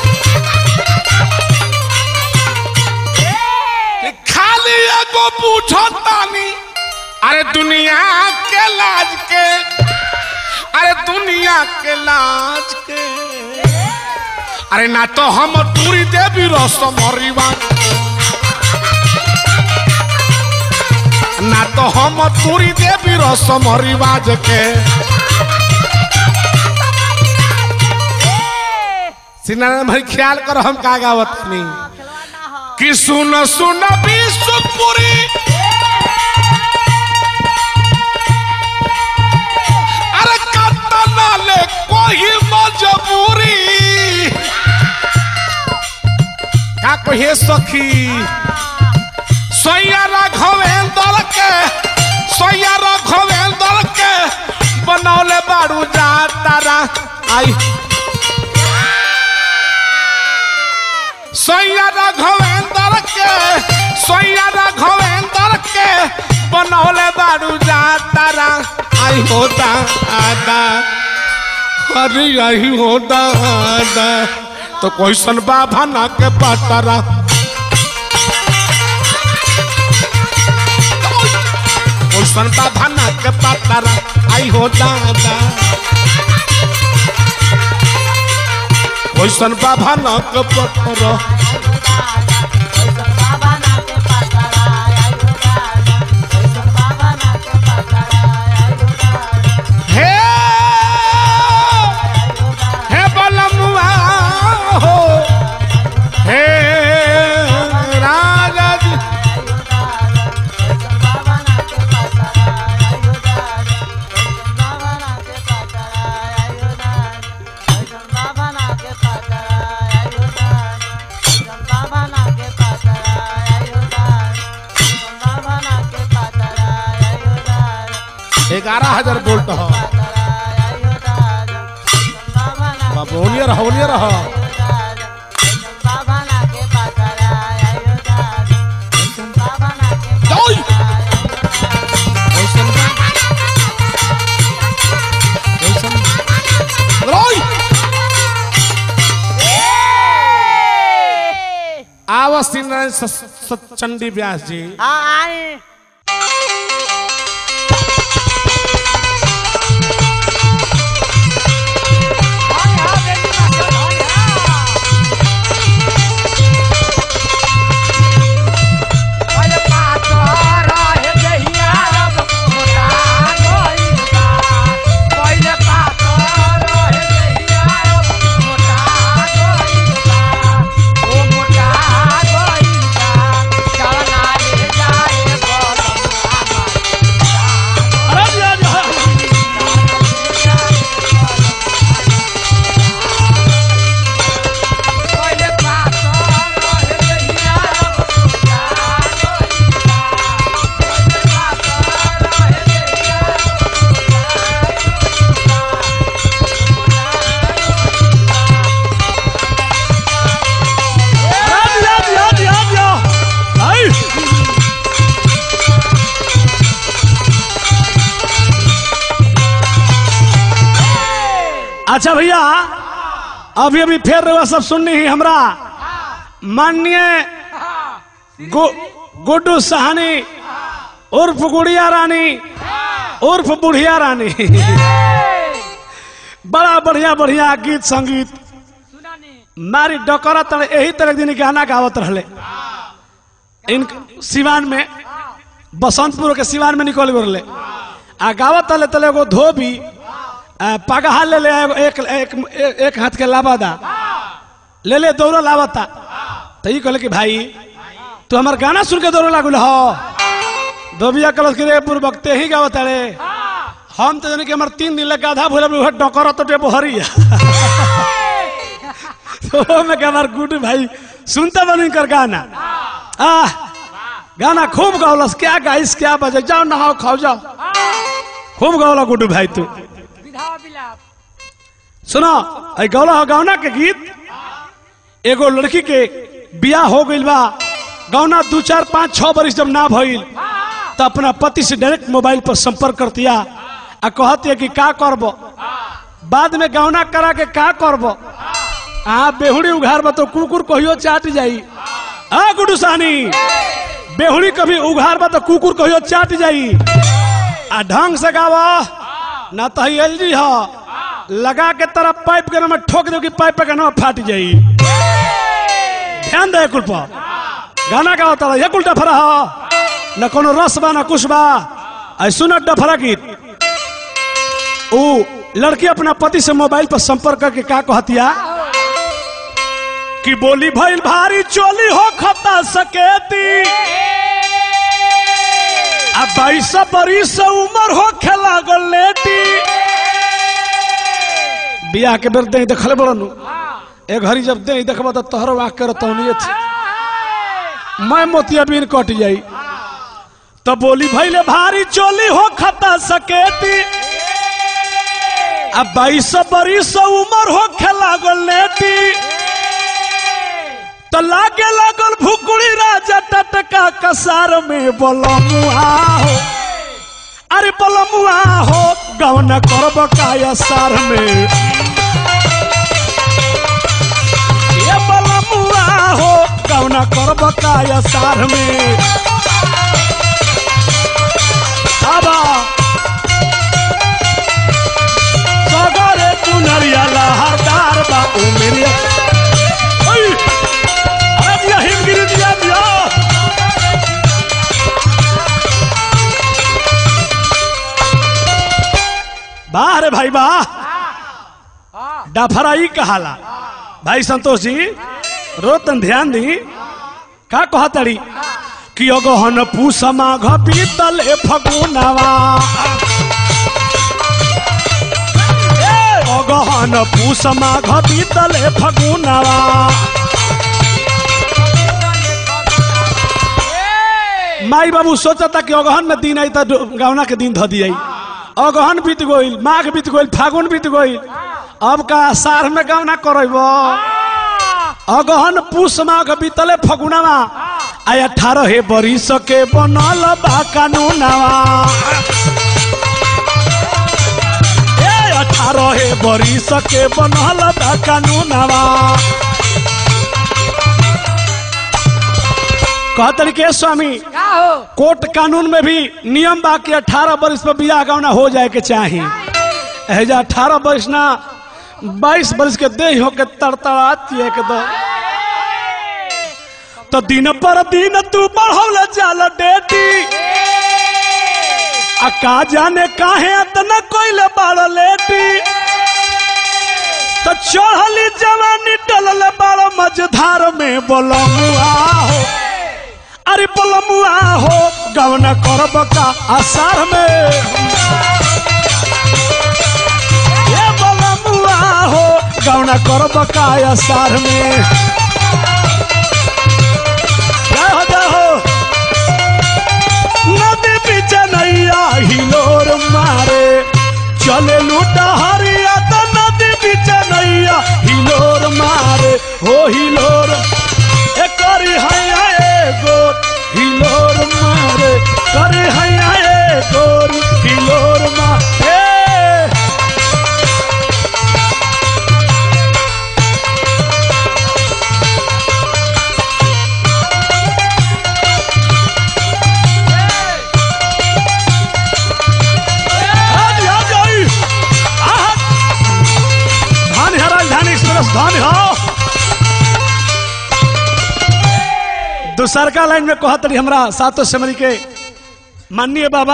कि खाली एगो बुझतानी अरे दुनिया के लाज के अरे दुनिया के लाज के अरे ना तो हम टूरी देवी रसम हरिवा ना तो हम टूरी देवी रसम रिवाज के सिनारायण भाई ख्याल करो हम का गावत नहीं कि सुन सुन विश्वपुरी अरे कतना ले कोई मजबूरी का कहे सखी सोया राघवेंद्र के सोया राघवेंद्र के बनौले बारू जा तारा आई सोया राघवेंद्र के सोया राघवेंद्र के बनौले बारू जा तारा आई होता आदा अरे आई होता आदा तो कैसन बाबा ना के पतारा कैसन बाधना के पतरा आई हो दादा कैसन बाधना के पतरा हे हे बलमुआ हो हे राजा जी ग्यारह हजार वोल्ट हो बाबोलियर होलियर हो Doy! कैसन बा? कैसन बा? रोय! आवस्ती नारायण स- स- चंडी व्यास जी अरे दिया दिया। अरे दिया दिया दिया दिया। आई। अच्छा भैया अभी अभी फिर रउआ सब सुननी ही हमरा माननीय गु, गुड्डू सहानी उर्फ गुड़िया रानी उर्फ बुढ़िया रानी बड़ा बढ़िया बढ़िया गीत संगीत मारी डकरा तर यही तरह दिन गाना गावत रहले इन सिवान में बसंतपुर के सिवान में निकल गए आ गावत तले तले एगो धोबी आ, पगहा ले ले एगो एक, एक, एक, एक हाथ के लाबादा ले ले दौड़ लावता तो ये कहले कि भाई तू हमार गाना सुन के दौड़ लागल हो धोबिया कलश के रे पूर्वकते ही गावत रे हम तो जाने कि हमार तीन दिन लगा आधा भूल उहे डकर तो टेबो हरिया तो मैं क्या हमार गुड भाई सुनता बनी कर गाना आ गाना खूब गावलस क्या गाइस क्या बजे जाओ नहाओ खाओ जाओ खूब गावला गुड्डू भाई तू सुनो आई गौला हो गौना के गीत एगो लड़की के बियाह हो गइल बा गौना दू चार पाँच छह बरिस जब ना भइल तो अपना पति से डायरेक्ट मोबाइल पर संपर्क करतिया आ कहतिया कि का करब बाद में गौना करा के का करब आ बेहुड़ी उघार बा तो कुकुर कहियो चाट जाई आ गुडू सानी बेहुड़ी कभी उघार बा तो कुकुर कहियो चाट जाई आ ढंग से गावा ना तो एल जी हो लगा के तरफ पाइप के नाम ठोक दो कि पाइप के नाम फाट जाई ध्यान दे कुल पर गाना का होता ये कुल डफरा हो न कोनो रस बा न कुछ बा आई सुन डफरा गीत ऊ लड़की अपना पति से मोबाइल पर संपर्क करके का कहतिया कि बोली भइल भारी चोली हो खता सकेती आ बाईस बरिस उम्र हो खेला लेटी बियाह के बेर दे देखले बड़नु ए घड़ी जब दे देखबा तो तोहरो आंख कर तौनिए थी मैं मोतिया बीन कट जाई तो बोली भइले भारी चोली हो खता सकेती अब बाईस बरिस उम्र हो खेला लेटी तो लागे लागल भुकुड़ी राजा टटका कसार में बोलमुआ हो अरे बोलमुआ हो गवन करब काया सार में ये बोलमुआ हो गवन करब काया सार में अब वाह रे भाई वाह डफराई कहाला भाई संतोष जी रोतन ध्यान दी का कहतड़ी कि अगहन पूसमा घपीतल ए फगुनवा ए, अगहन पूसमा घपीतल ए फगुनवा माई बाबू सोचता कि अगहन में दिन आई तो गौना के दिन ध दिया अगहन बीत गइल माघ बीत गइल फागुन बीत गइल अब का सार में गौना करब अगहन पूस माघ बीतले फगुनवा आ अठारह हे बरिस के बनल बा कानूनवा ए अठारह हे बरिस के बनल बा कानूनवा कहतरी के स्वामी क्या हो कोर्ट कानून में भी नियम बा कि अठारह वर्ष पर बियाह गौना हो जाए के चाही एजा अठारह वर्ष ना बाईस वर्ष के देह हो के तड़तड़ाती है के दो तो दिन पर दिन तू बढ़ौल जाल डेटी आ का जाने काहे इतना कोइले बाड़ लेटी तो चढ़ली जवानी डलल बाड़ मझधार में बोलमुआ हो अरे बोलमुआ हो गवना करब का आसार में ये बोलमुआ हो गवना करब का आसार में जय हो जय हो नदी बीच नैया हिलोर मारे चले लूटा हरिया तो नदी बीच नैया हिलोर मारे हो हिलोर ए करी हैया एगो हिलोर मारे करी हैया एगो हिलोर मारे आदि आ जाई आहा धान है राजधानी एक्सप्रेस धान हो दूसरका लाइन में कहत रही हमरा सातों सेमरी के माननीय बाबा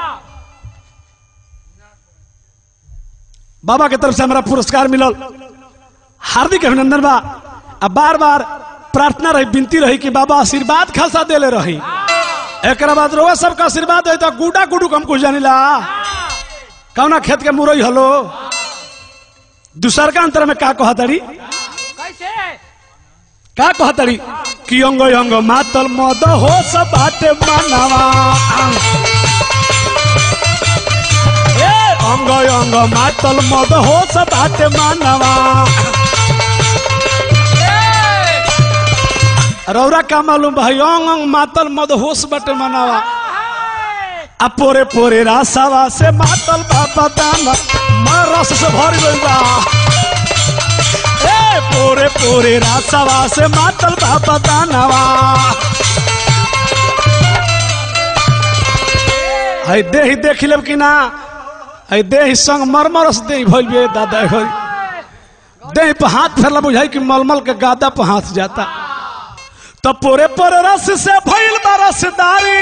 बाबा के तरफ से हमरा पुरस्कार मिलल हार्दिक अभिनंदन बा आ बार बार प्रार्थना रही विनती रही कि बाबा आशीर्वाद खासा देले रही एक बाद रोआ सबका आशीर्वाद है तो गुडा गुडू कम कुछ जानिला कौना खेत के मुरई हलो दूसर का अंतर में का कहतड़ी कैसे का कहतड़ी कि अंग अंग मातल मद हो सब बाटे मानवा ए अंग अंग मातल मद हो सब बाटे मानवा रौरा का मालूम भाई अंग अंग मातल मद होश बाटे मानवा आ पोरे पोरे रासावा से मातल बाबा दाना मार रस से भर गइल बा ए पोरे पोरे रासावा से मातल बाबा दानवा हई देही देख लेब कि ना हई देही संग मरमरस देही भइल बे दादा होई देही पे हाथ फेरला बुझाई कि मलमल के गादा पे हाथ जाता तो पोरे पोरे रस से भइल बा रसदारी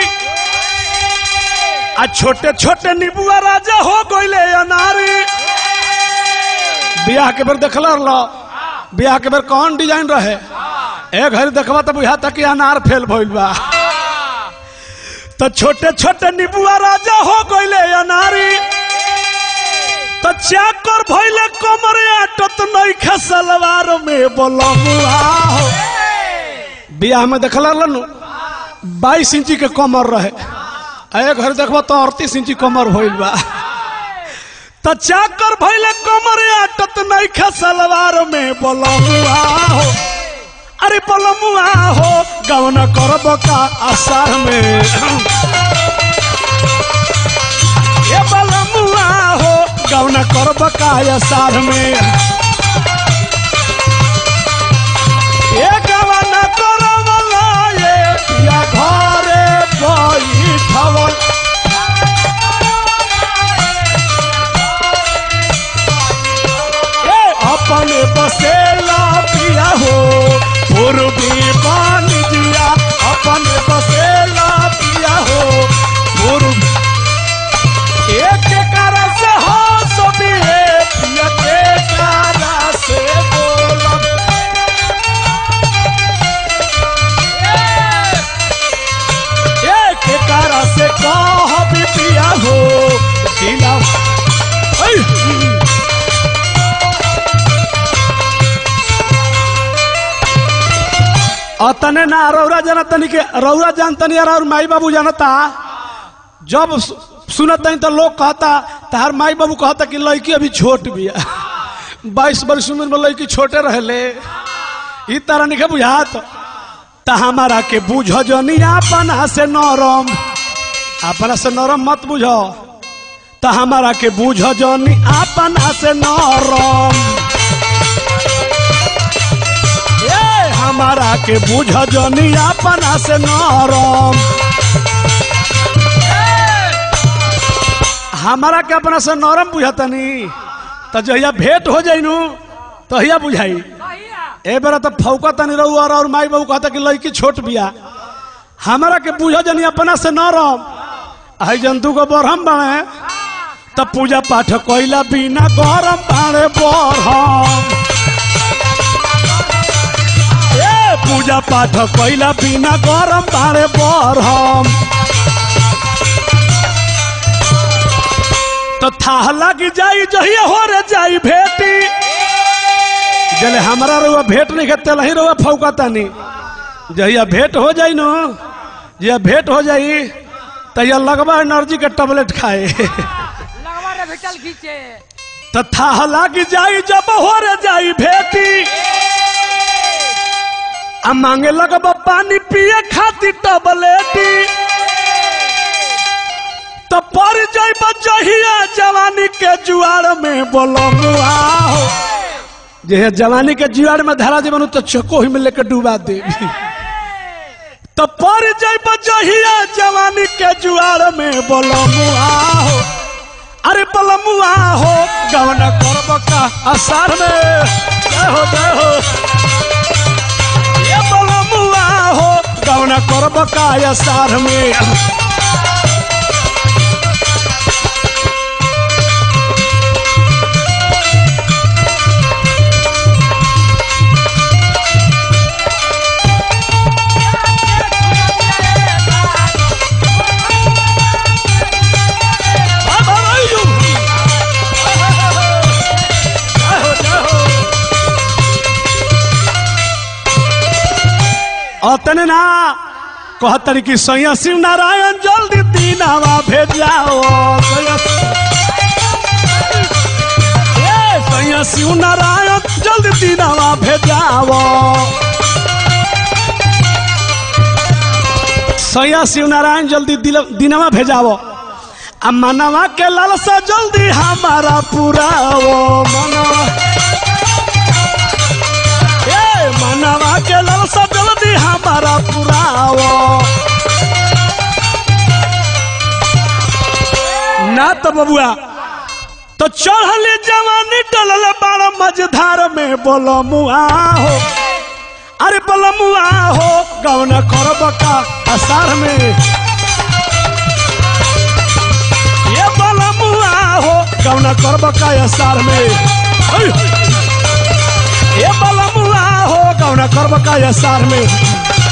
आ छोटे छोटे नीबुआ राजा हो गइले अनारी बियाह के बेर देखला लो बियाह के बेर कौन डिजाइन रहे एक घड़ी देखबा तो बुझाता कि अनार फेल भइल बा तो छोटे छोटे नीबुआ राजा हो गइले अनारी तो चाकर भइले कमर आटत नहीं खसलवार में बोलमुआ हो बियाह में देखला नु बाईस इंची के कमर रहे आ एक घर देखबा तो अड़तीस इंची कमर भइल बा त चाकर भइले कमर आटत नहीं खसलवार में बोलमुआ हो अरे बोलमुआ हो गवन करब का आसार में ये बोलमुआ हो गवन करब का आसार में ये गवन करब ये या घरे बैठवल ए अपने बसेला पिया हो पूर्वी मान दिया अपने बसेला पिया हो पूर्व एक कारण से हो सो अतने ना रौरा जानतनी के रौरा जानतनी और माई बाबू जानता जब सु- सुनतनी तो लोग कहता तार माई बाबू कहता कि लड़की अभी छोट बिया बाईस वर्ष उम्र में लड़की छोटे रहले ई तरह नहीं बुझात त हमारा के बुझ जनी अपना से नरम अपना से नरम मत बुझ त हमारा के बुझ जनी अपना से नरम ए हमारा के बुझ जनी अपना से नरम हमारा के अपना से नरम बुझतनी त जहिया भेंट हो जाइनु तहिया बुझाई ए बेरा तो फौका तनी रहू और, और माई बाबू कहता कि लड़की छोट बिया हमारा के बुझ जनी अपना से नरम आई जंतु को बरहम बने त पूजा पाठ कोइला बिना गरम बाणे बरहम ए पूजा पाठ कोइला बिना गरम बाणे बरहम तो थाह लग जाई जहिया हो रे जाई भेटी जले हमारा रुआ भेंट नहीं खेते लही रुआ फौका तानी जहिया भेंट हो जाई नो जहिया भेंट हो जाई तहिया लगवा एनर्जी के टैबलेट खाए लगवा रे भेटल खींचे तो थाह लग जाई जब हो रे जाई भेटी आ मांगे लगब पानी पिए खातिर टबलेटी तो पर जाइब जहिया जवानी के जुआर में बोलमुआ हो जे जवानी के जुआर में धरा जीवन तो चको ही में लेकर डूबा दे तो पर जाइब जहिया जवानी के जुआर में बोलमुआ हो अरे बलमुआ हो गवना करब का आसार में जय हो जय हो ये बलमुआ हो गवना करब का आसार में अतने ना कहतरी कि सैया शिव नारायण जल्दी दीनावा भेजाओ सैया ए, सैया शिव नारायण जल्दी दीनावा भेजाओ सैया शिव नारायण जल्दी दिल- दीनावा भेजाओ आ मनवा के लालसा जल्दी हमारा पुराओ मनवा ए मनवा के लालसा जल्दी हमारा पुराओ ना तो बबुआ तो चढ़ले जवानी टलल बाड़ मझधार में बोलो मुआ हो अरे बोलो मुआ हो गवना करब का आसार में ये बोलो मुआ हो गवना करब का आसार में ऐ! ये बलमुआ हो कौन करब का सार में